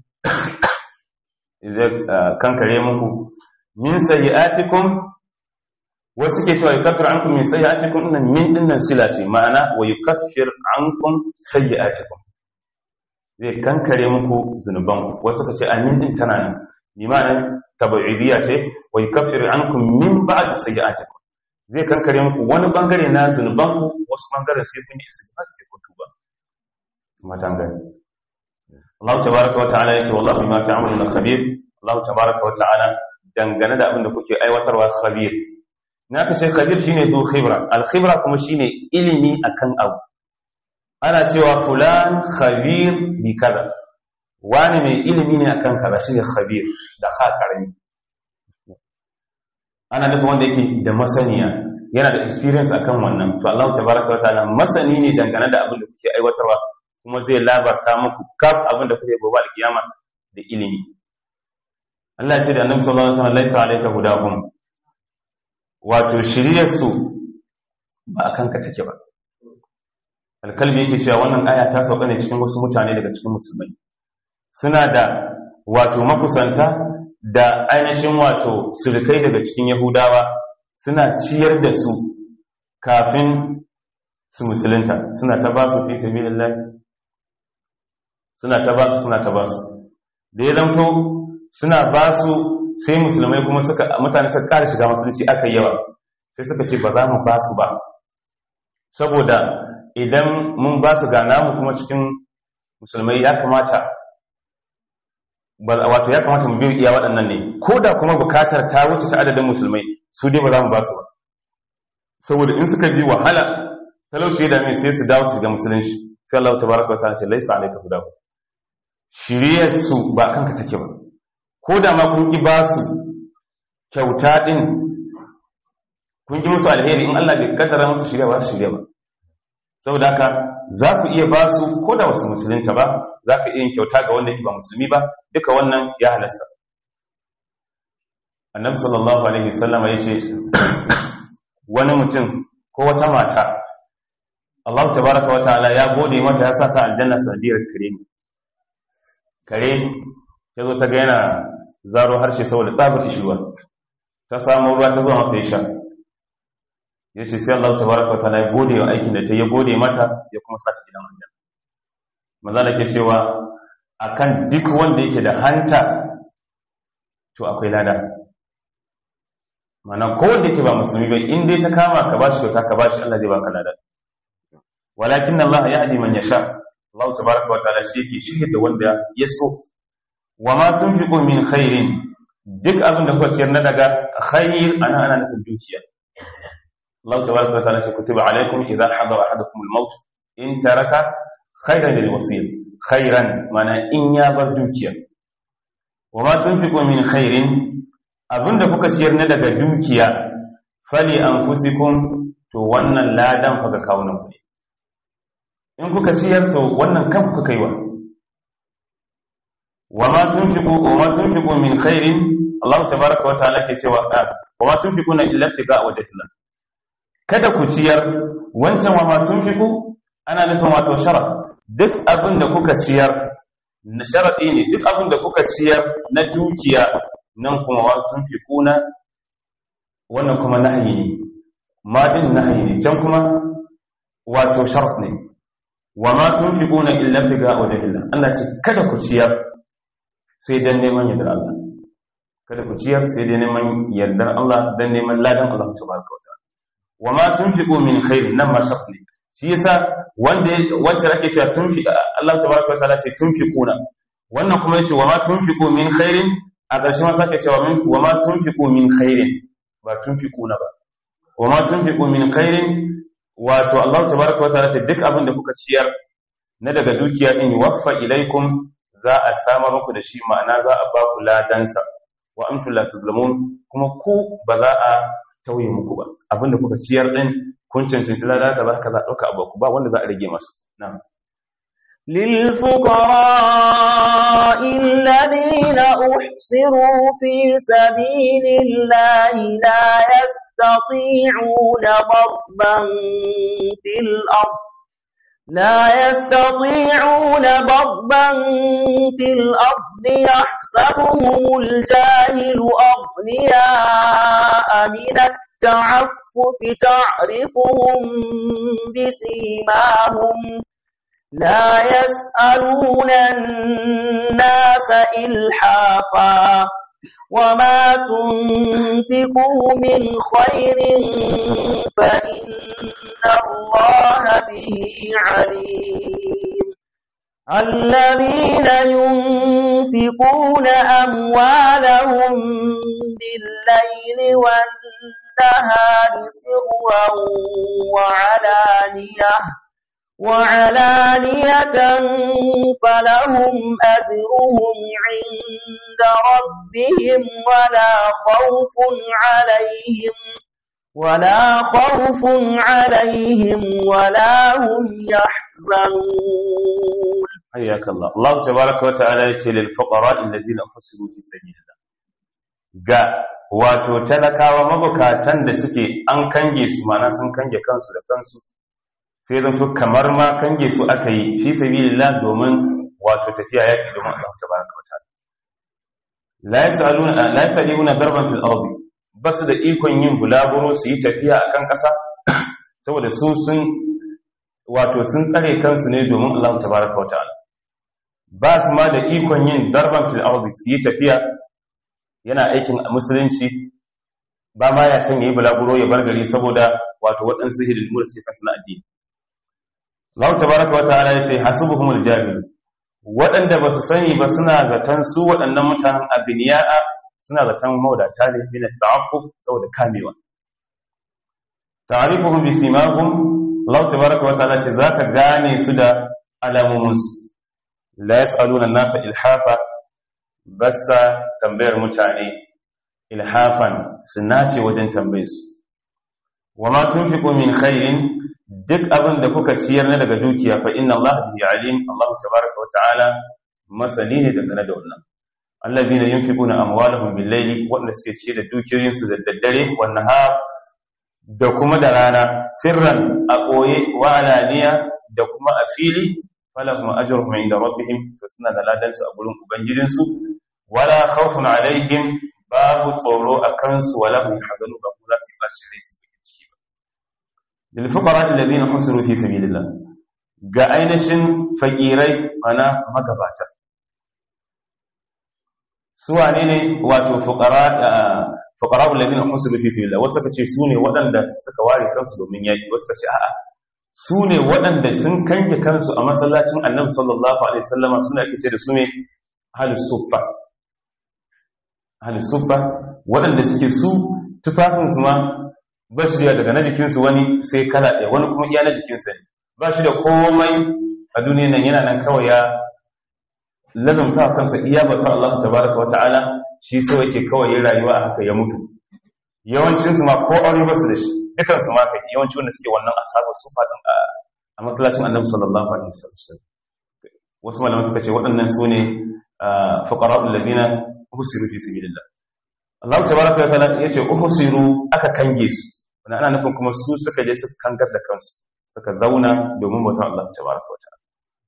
zai kankare muku min sayyi'atikum wasu ke cewa yukaffir ankum min sayyi'atikum innan min dinnan sila ce ma'ana wa yukaffir ankum sayyi'atikum zai kankare muku zunuban wasu ka ce amin din tana nan ni ma'ana tabi'idiyya ce wa yukaffir ankum min ba'd sayyi'atikum zai kankare muku wani bangare na zunuban ku wasu bangaren sai kun yi istighfar sai kun tuba matan gani Allah tabaraka wa ta'ala yace wallahi bima ta'maluna khabir Allah tabaraka wa ta'ala dangane da abin da kuke aiwatarwa khabir na ka ce khabir shine du khibra al khibra kuma shine ilimi akan abu ana cewa fulan khabir bi kaza wani mai ilimi ne akan kaza shine khabir da kha karami ana nufin wanda yake da masaniya yana da experience akan wannan to Allah tabaraka wa ta'ala masani ne dangane da abin da kuke aiwatarwa kuma zai labarta muku kaf abin da kuke gobe alkiyama da ilimi Allah ya ce da Annabi sallallahu alaihi wasallam laisa alayka hudahum wato shiriyar su ba akan ka take ba alkalbi yake cewa wannan aya ta sauka ne cikin wasu mutane daga cikin musulmai suna da wato makusanta da ainihin wato sirkai daga cikin yahudawa suna ciyar da su kafin su musulunta suna ta ba su fi sabilillah suna ta ba su suna ta ba su da ya zamto suna ba su sai musulmai kuma suka mutane suka ƙara shiga musulunci aka yi yawa sai suka ce ba za mu ba su ba saboda idan mun ba su ga namu kuma cikin musulmai ya kamata wato ya kamata mu biyu iya waɗannan ne ko da kuma bukatar ta wuce ta adadin musulmai su dai ba za mu ba su ba saboda in suka ji wahala talauci da mai sai su dawo su ga musulunci sai Allah tabaraka wa ta'ala ce laisa alayka hudahu shiriyar su ba kanka take ba ko da ma kun ki ba su kyauta din kun ki musu alheri in Allah bai kaddara musu shiriya ba su shiriya ba saboda haka za ku iya ba su ko da wasu musulunta ba za ka iya yin kyauta ga wanda yake ba musulmi ba duka wannan ya halasta annabi sallallahu alaihi wasallam ya ce wani mutum ko wata mata Allah tabaraka wa ta'ala ya gode mata ya sa ta aljanna sanadiyar kare ne kare ya zo ta ga yana zaro harshe saboda tsabar ishuwa ta samu ruwa ta zo masa ya sha ya ce sai Allah tabaraka wa ta'ala ya gode wa aikin da ta ya gode mata ya kuma sa ta gidan aljanna maza da ke cewa akan duk wanda yake da hanta to akwai lada mana ko wanda yake ba musulmi ba in dai ta kama ka bashi kyauta ka bashi Allah zai baka lada walakin Allah ya hadi man yasha Allah tabaraka wa ta'ala shi yake shirye da wanda ya so wa ma tunfiqu min khairin duk abin da kuka ciyar na daga khair ana ana nufin dukiya Allah tabaraka wa ta'ala ce kutiba alaikum idza hadara ahadukum al-maut in taraka khairan lil wasiyyah khairan mana in ya bar dukiya wa ma tunfiqu min khairin abinda kuka ciyar na daga dukiya fali anfusikum to wannan ladan fa ga kawunan ku ne in kuka ciyar to wannan kan kuka kaiwa wa ma tunfiqu wa ma tunfiqu min khairin Allah tabaaraka wa ta'ala ke cewa wa ma tunfiquna illa tiga wajhillah kada ku ciyar wancan wa ma tunfiqu ana nufin wato sharaf duk abin da kuka ciyar na sharaɗi ne duk abin da kuka ciyar na dukiya nan kuma wa tun fi kuna wannan kuma nahayi ne ma din nahayi ne can kuma wato shart ne wa ma tun fi kuna illa fi ga wajen illa Allah ce kada ku ciyar sai dan neman yardar Allah kada ku ciyar sai dan neman yardar Allah dan neman ladan Allah tabaraka wa ta'ala wa ma tunfiqu min khairin nan ma shart ne shi yasa wanda wacce ake cewa tunfi Allah tabaraka wataala ce tunfiquna wannan kuma yace wa ma tunfiqu min khairin a ƙarshe ma sake cewa min wa ma tunfiqu min khairin ba tunfiquna ba wa ma tunfiqu min khairin wato Allah tabaraka wataala ce duk abin da kuka ciyar na daga dukiya din waffa ilaikum za a samar muku da shi ma'ana za a ba ku ladansa wa antum la tuzlamun kuma ku ba za a tauye muku ba abin da kuka ciyar din kun cancanci lada ka za ka za ɗauka abu ba wanda za a rage masu nan للفقراء الذين أحصروا في سبيل الله لا يستطيعون ضربا في الأرض لا يستطيعون ضربا في الأرض يحسبهم الجاهل أغنياء من التعفف تعرفهم بسيماهم لا يسألون الناس إلحافا وما تنفقوا من خير فإن الله به عليم الذين ينفقون أموالهم بالليل والنهار سرا وعلانية وعلانية فلهم أجرهم عند ربهم ولا خوف عليهم ولا خوف عليهم ولا هم يحزنون حياك الله الله تبارك وتعالى يتي للفقراء الذين حصلوا في سبيل الله ga wato talakawa mabukatan da suke an kange su mana sun kange kansu da kansu sai zanto kamar ma kange su aka yi fi sabilillah domin wato tafiya yaki domin Allah tabaraka wa ta'ala la yasaluna la yasaluna darban fil ardi basu da ikon yin bulaguro su yi tafiya akan ƙasa saboda su sun wato sun tsare kansu ne domin Allah tabaraka wa ta'ala ba su ma da ikon yin darban fil ardi su yi tafiya yana aikin musulunci ba ma ya san yayi bulaguro ya bar gari saboda wato waɗansu hidilmu da suke kansu na addini Allah tabaraka wa ta'ala yace hasubuhumul jahil waɗanda ba su sani ba suna zaton su waɗannan mutanen abiniya'a suna zaton maudata ne min ta'affuf saboda kamewa ta'rifuhum bi simahum Allah tabaraka wa ta'ala ce zaka gane su da alamomin su la yasaluna an-nasa ilhafa bassa tambayar mutane ilhafan sunace wajen tambayar su wama tunfiqu min khairin duk abin da kuka ciyar na daga dukiya fa inna Allah bihi alim Allah tabaraka wa ta'ala masani ne dangane da wannan alladhina yunfiquna amwalahum bil-layli wanda suke ci da dukiyoyinsu da daddare wan nahar da kuma da rana sirran a koye wa alaniya da kuma a fili falahum ajruhum inda rabbihim to suna da ladan su a gurin ubangijin su wala khawfun alaihim babu tsoro akan su wala hum yahzanu ba kuma su ba shi rai su ciki ba lil fuqara alladhina husiru fi sabilillah ga ainihin fakirai mana magabata su wane ne wato fuqara fuqara alladhina husiru fi sabilillah wasu kace su ne waɗanda suka ware kansu domin yaki wasu kace a'a su ne waɗanda sun kange kansu a masallacin Annabi sallallahu alaihi wasallama suna kice da su ne ahlus suffa ahlus suffa waɗanda suke su tufafin su ma ba shi da daga na jikinsu wani sai kala ɗaya wani kuma iya na jikinsa ne ba shi da komai a duniyan nan yana nan kawai ya lazumta kansa iya bata Allah tabaraka wa ta'ala shi so yake kawai yin rayuwa a haka ya mutu yawancin su ma ko aure ba su da shi dukan su ma kai yawanci wanda suke wannan asabar su fadin a masallacin Annabi sallallahu alaihi wasallam wasu malaman suka ce waɗannan su ne fuqara'ul ladina usiru fi sabilillah Allah tabaraka wa ta'ala yace uhsiru aka kange su wannan ana nufin kuma su suka je suka kangar da kansu suka zauna domin bautar Allah tabaraka wa ta'ala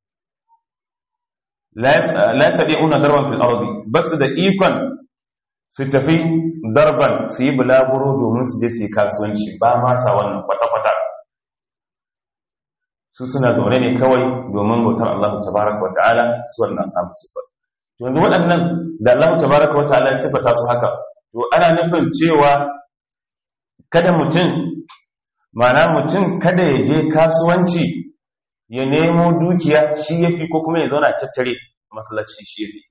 la yastati'una darban fil ardi bas da ikon su tafi darban su yi bulaguro domin su je su yi kasuwanci ba ma sa wannan kwata-kwata su suna zaune ne kawai domin bautar Allah tabaraka wa ta'ala su wannan samu sifar yanzu waɗannan da Allah tabaraka wa ta'ala ya sifata su haka to ana nufin cewa kada mutum mana mutum kada ya je kasuwanci ya nemo dukiya shi ya fi ko kuma ya zauna tattare matsalaci shi ya fi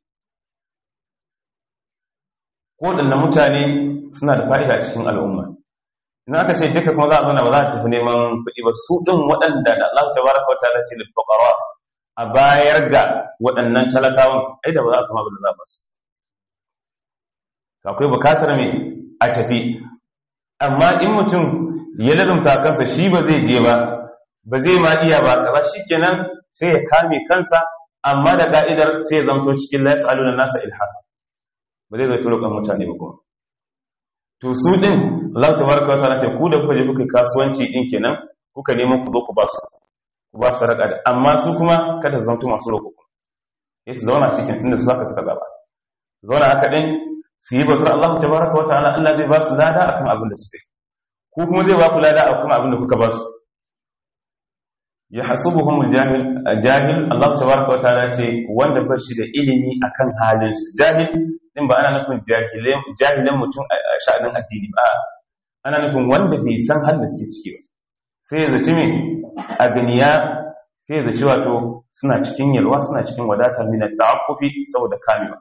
waɗanda mutane suna da fa'ida a cikin al'umma ina aka ce duka kuma za a zauna ba za a tafi neman kuɗi ba su ɗin waɗanda da Allah ta baraka wata da ce da fuƙara a bayar ga waɗannan talakawan ai da ba za a sama ba da za ba su akwai bukatar mai a tafi amma in mutum ya lalumta kansa shi ba zai je ba ba zai ma iya ba kaza shikenan sai ya kame kansa amma da ka'idar sai ya zamto cikin la yasaluna nasa ilha ba zai zai roƙon mutane ba kuma to su din Allah tabaraka wa ta'ala ce ku da kuka je kuka kasuwanci din kenan kuka nemo ku zo ku ba su ku ba su raka amma su kuma kada su zamto masu roƙo ya su zauna cikin tunda su haka suka zaba zauna haka din su yi bautar Allah tabaraka wa ta'ala Allah zai ba su lada akan abin da suke ko kuma zai ba ku lada akan abin da kuka ba su ya hasubuhum jahil jahil Allah tabaraka wa ta'ala ce wanda ba shi da ilimi akan halin su jahil din ba ana nufin jahilin jahilan mutum a sha'anin addini ba ana nufin wanda bai san halin suke ciki ba sai ya zaci me agniya sai ya zaci wato suna cikin yalwa suna cikin wadatar min at-ta'affufi saboda kamewa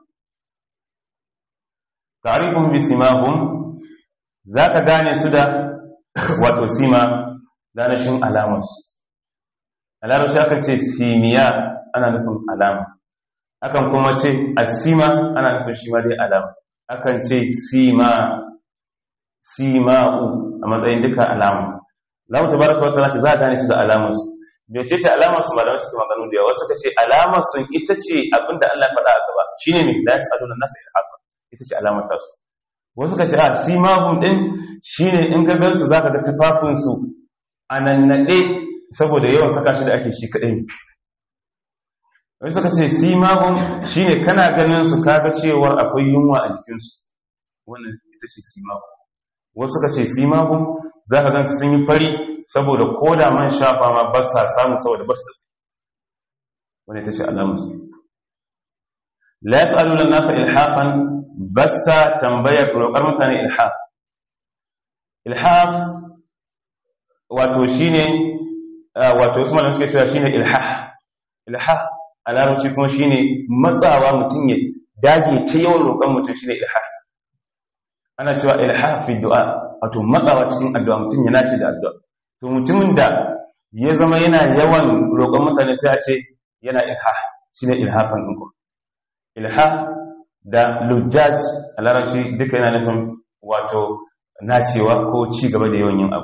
ta'rifun bi simahum zaka gane su da wato sima danashin alamarsu alarabci aka ce simiya ana nufin alama akan kuma ce asima ana nufin shi ma dai alama akan ce sima sima'u a matsayin duka alama lamu tabaraka wa ta'ala ce za a gane su da alamarsu me ce ce alamarsu malamai suke maganu da yawa suka ce alamarsu ita ce abinda Allah ya faɗa a gaba shine ne la yas'aluna nasa ilhafa ita ce alamar tasu wasu ka ce a simahum din shine in ka gansu zaka ga tufafin su anannade saboda yawan saka shi da ake shi kadai wasu suka ce simahum shine kana ganin su kaga cewar akwai yunwa a jikin su wannan ita ce simahum wasu suka ce simahum zaka gansu sun yi fari saboda koda man shafa ma ba sa samu saboda ba su wannan ita ce alamar su la yas'aluna an-nasa ilhafan basta tambayar roƙar mutane ilhaf ilhaf wato shine wato wasu malamai suke cewa shine ilhah ilhah a larabci kuma shine matsawa mutum ya dage ta yawan roƙon mutum shine ilhah ana cewa ilhah fi du'a wato matsawa cikin addu'a mutum ya nace da addu'a to mutumin da ya zama yana yawan roƙon mutane sai a ce yana ilha shine ilhafan ɗinku ilha da lujjaj a larabci duka yana nufin wato nacewa ko ci gaba da yawan yin abu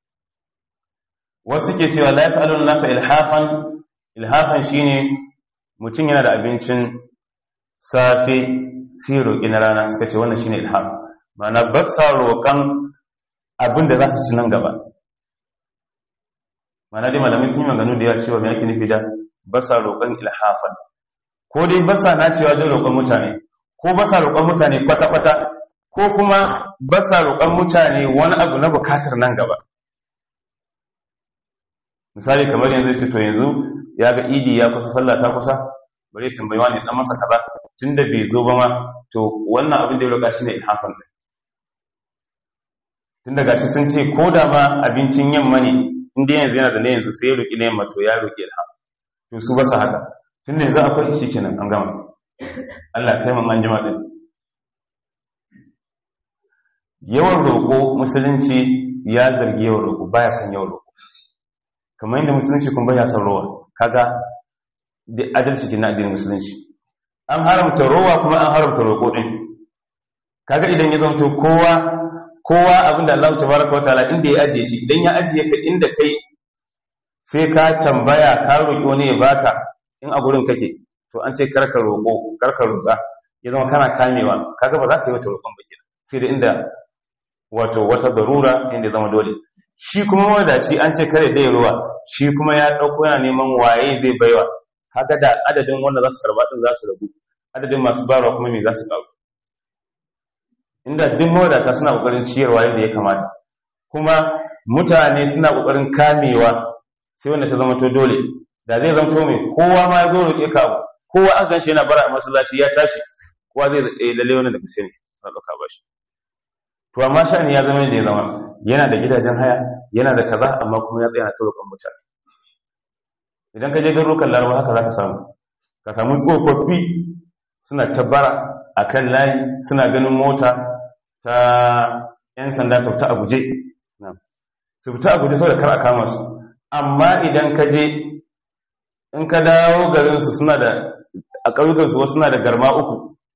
wasu ke cewa la yas'alun nasa ilhafan ilhafan shine mutum yana da abincin safe sai roƙi na rana suka ce wannan shine ilham ma'ana ba sa roƙan abin da za su ci nan gaba ma'ana dai malamai sun yi maganu da yawa cewa me ake nufi da ba sa roƙon ilhafan ko dai ba sa nacewa don roƙon mutane ko ba sa roƙon mutane kwata-kwata ko kuma ba sa roƙon mutane wani abu na bukatar nan gaba misali kamar yanzu ce to yanzu ya ga idi ya kusa sallah ta kusa bari ya tambayi wani dan masa kaza tunda bai zo ba ma to wannan abin da ya roƙa shine ilhafan din tunda gashi sun ce ko da ma abincin yamma ne inda yanzu yana da na yanzu sai ya roƙi na yamma to ya roƙi ilham to su ba su haka tunda yanzu akwai shi kenan an gama Allah kai mu an jima din yawan roƙo musulunci ya zargi yawan roƙo baya son yawan roƙo kamar yadda musulunci kuma baya son rowa kaga da adalci kin addinin musulunci an haramta rowa kuma an haramta roƙo din kaga idan ya zanto kowa kowa abinda Allah tabaraka wa ta'ala inda ya ajiye shi idan ya ajiye ka inda kai sai ka tambaya ka roƙi wani ya baka in a gurin kake to an ce karka roƙo karka roƙa ya zama kana kamewa kaga ba za ka yi wata roƙon ba kenan sai da inda wato wata darura inda zama dole shi kuma wadaci an ce kare dai ruwa shi kuma ya ɗauko yana neman waye zai baiwa kaga da adadin wanda za su karba din za su rabu adadin masu bayarwa kuma me za su ƙaru inda duk mawadata suna ƙoƙarin ciyarwa yadda ya kamata kuma mutane suna ƙoƙarin kamewa sai wanda ta zama to dole da zai zama to mai kowa ma ya zo roƙe ka abu kowa an ganshi yana bara a masallaci ya tashi kowa zai eh lalle wannan da kusa ne na ɗauka ba shi to amma shani ya zama yadda ya zama yana da gidajen haya yana da kaza amma kuma ya tsaya na roƙon mutane idan ka je garurukan laraba haka za ka samu ka samu tsofaffi suna tabbara a kan layi suna ganin mota ta 'yan sanda su fita a guje su fita a guje sau da kar a kama su amma idan ka je in ka dawo garinsu suna da a ƙauyukansu wasu suna da garma uku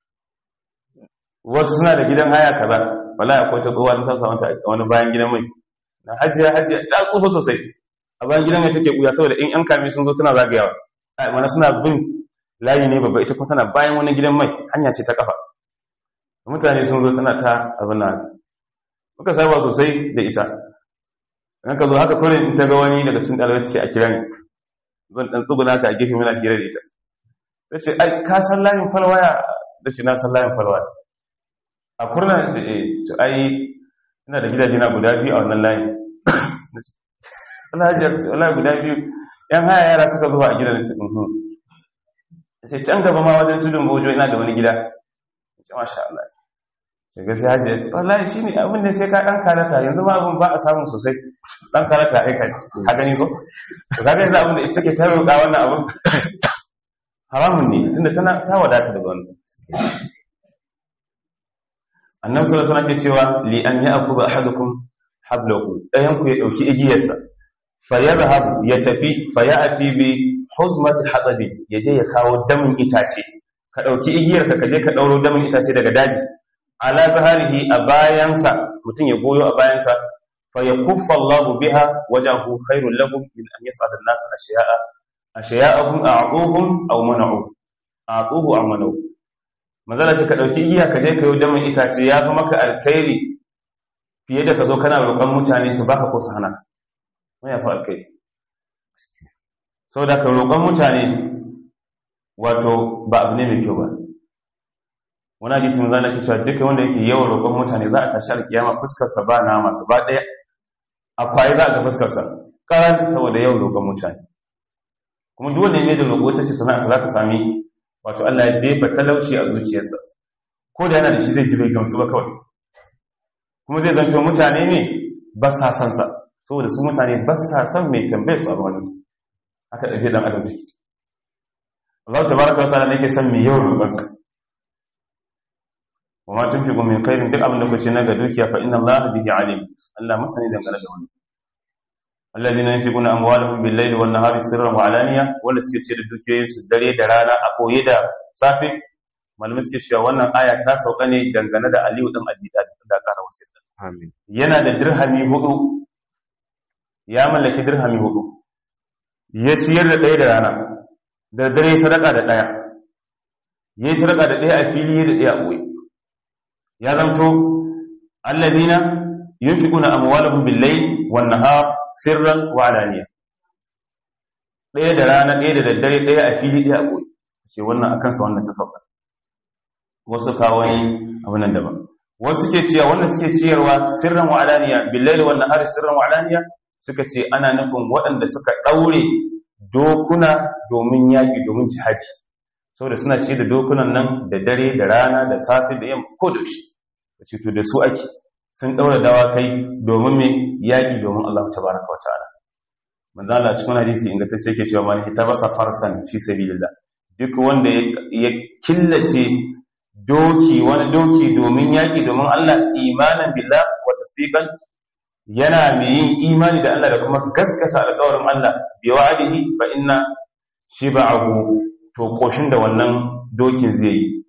wasu suna da gidan haya kaza wala akwai ta tsohuwa ta samu ta wani bayan gidan mai na hajiya hajiya ta tsufa sosai a bayan gidan mai take kuya saboda in yan kame sun zo tana zagayawa a mana suna bin layi ne babba ita kuma tana bayan wani gidan mai hanya ce ta kafa mutane sun zo tana ta abin na muka saba sosai da ita in ka zo haka kawai in ta ga wani daga cikin ɗalibai ce a kira ni zan ɗan tsuguna ta a gefe muna hira da ita ta ce ai ka san layin falwaya da shi na san layin falwaya a kurna ce eh to ai ina da gidaje na guda biyu a wannan layin wallahi guda biyu yan haya yara suka zuwa a gidan su mhm sai can gaba ma wajen tudun bojo ina da wani gida ce masha Allah sai ga sai haji ya ce wallahi shine abin da sai ka dan karata yanzu ma abin ba a samu sosai dan karata aika ka gani so to kaga yanzu abin da ita take ta roƙa wannan abin haramun ne tunda tana ta wadata daga wannan annabi sallallahu alaihi wasallam ke cewa li an ya'khudha ahadukum hablahu dayan ku ya dauki igiyarsa fa yadhhab ya tafi fa ya'ti bi huzmati hatabi yaje ya kawo damin itace ka dauki igiyarka ka je ka dauro damin itace daga daji ala zaharihi a bayansa mutum ya goyo a bayansa fa yakuffa Allah biha wajahu khairul lahum min an yas'ada an-nas ashiya'a ashiya'ahum a'tuhum aw mana'u a'tuhu aw mana'u manzala ce ka ɗauki igiya ka je ka yi damin itace ya fi maka alkhairi fiye da ka zo kana roƙon mutane su baka ko su hana mai ya fi alkhairi sau da ka roƙon mutane wato ba abu ne mai kyau ba wani hadisi manzala ke cewa duka wanda yake yawan roƙon mutane za a tashi alkiyama fuskarsa ba nama gaba ɗaya a kwaye za a ga fuskarsa ƙaran saboda yawan roƙon mutane kuma duk wanda ya da roƙo ta ce sana'a za ka sami wato Allah ya jefa talauci a zuciyarsa ko da yana da shi zai ji bai gamsu ba kawai kuma zai zanto mutane ne ba sa son sa saboda su mutane ba sa son mai tambaye su a ruwan su aka ɗauke dan adam shi Allah tabaraka wa ta'ala ne yake son mai yawan roƙon sa wa ma tunfiqu min khairin duk abin da kuce na ga dukiya fa inna Allah bihi alim Allah masani dangane da wannan alladhina yunfiquna amwalahum bil-layli wan-nahari sirran wa alaniya wanda suke ce da dukiyoyin su dare da rana a koye da safe malamai suke cewa wannan aya ta sauka ne dangane da Aliyu dan Abi Talib da kara wasiyar amin yana da dirhami hudu ya mallaki dirhami hudu ya ciyar da ɗaya da rana da dare sadaka da ɗaya ya yi sadaka da ɗaya a fili da ɗaya a ɓoye ya zamto allazina yunfiquna amwalahum bil-layli wan-nahar sirran wa alaniya ɗaya da rana ɗaya da daddare ɗaya a fili ɗaya a ɓoye ce wannan akan sa wannan ta sauka wasu kawai abu nan daban wasu ke cewa wanda suke ciyarwa sirran wa alaniya bil-layli wan-nahar sirran wa alaniya suka ce ana nufin waɗanda suka ɗaure dokuna domin yaƙi domin jihadi saboda suna ce da dokunan nan da dare da rana da safe da yamma ko da shi ce to da su ake sun ɗaura dawakai domin mai yaƙi domin Allah ta baraka wa ta'ala manzo Allah cikin hadisi ingantacce yake cewa man hitabasa farsan fi sabilillah duk wanda ya killace doki wani doki domin yaƙi domin Allah imanan billah wa tasdiqan yana mai yin imani da Allah da kuma gaskata alƙawarin Allah bi wa'adihi fa inna shiba'ahu to koshin da wannan dokin zai yi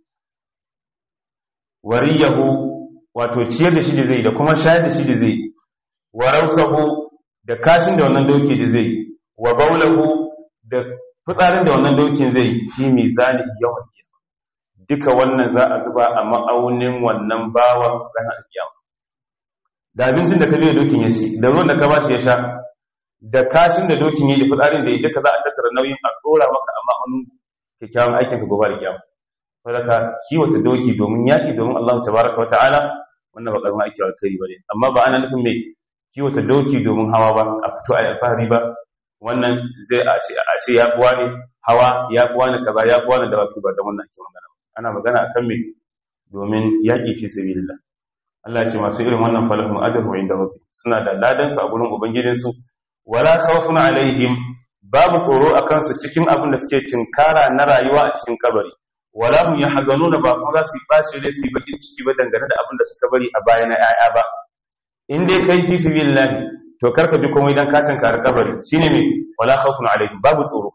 wariyahu wato ciyar da shi da zai da kuma shayar da shi da zai wa rausahu da kashin da wannan doki da zai wa baulahu da fitsarin da wannan dokin zai fi mizani yawan duka wannan za a zuba a ma'aunin wannan bawan ranar kiyama da abincin da ka biya dokin ya ci da ruwan da ka bashi ya sha da kashin da dokin ya yi fitsarin da ya duka za a tattara nauyin a tsora maka a ma'aunin kyakkyawan aikin ka gobe da kiyama saboda kiwata doki domin yaƙi domin Allah tabaraka wa ta'ala wannan ba karma ake alkhairi bane amma ba ana nufin mai kiwata doki domin hawa ba a fito a alfahari ba wannan zai a ce ya kuwa ne hawa ya kuwa ne kaza ya kuwa ne da baki ba da wannan ake magana ana magana akan me domin yaƙi fi sabilillah Allah ya ce masu irin wannan falahum ajru inda rabbi suna da ladan su a gurin ubangijin su wala khawfun alaihim babu tsoro akan su cikin abin da suke tinkara na rayuwa a cikin kabari wala hum yahzanuna ba kuma za su yi bashi ne su yi bakin ciki ba dangane da abin da suka bari a baya na 'ya'ya ba in dai kai fi sabilillah to karka ji komai dan katin kar kabari shine me wala khawfun alaihim babu tsoro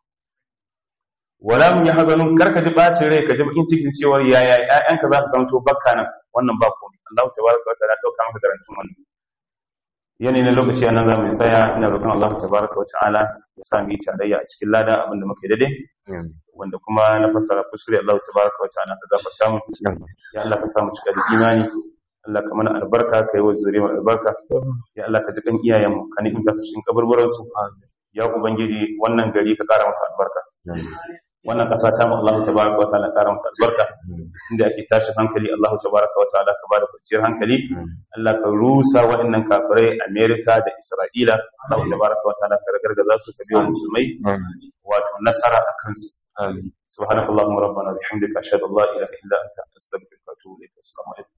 wala hum yahzanun karka ji bashi rai ka ji bakin cikin cewa yaya 'ya'yanka za su zanto bakka nan wannan ba komai Allah tabaraka wa ta'ala dauka maka garantin wannan yanayi na lokaci a nan za mu tsaya ina roƙon Allah tabaraka wa ta'ala ya sa mu yi tarayya a cikin lada abinda muke daidai wanda kuma na fassara kuskure Allah tabaraka wa ta'ala ka gafarta mu ya Allah ka sa mu cika da imani Allah ka mana albarka ka yi wa zuriya mu albarka ya Allah ka ji kan iyayen mu ka ni'imta su cikin kaburburan su ya ubangiji wannan gari ka kara masa albarka wannan ƙasa ta mu Allah tabaraka wa ta'ala ƙara mata albarka inda ake tashi hankali Allah tabaraka wa ta'ala ka bada kwanciyar hankali Allah ka rusa waɗannan kafirai Amerika da Isra'ila Allah tabaraka wa ta'ala ka ragargaza su ka biyo musulmai wato nasara a kansu subhanakallahumma rabbana bihamdika ashhadu an la ilaha illa anta astaghfiruka wa atubu ilaik assalamu alaikum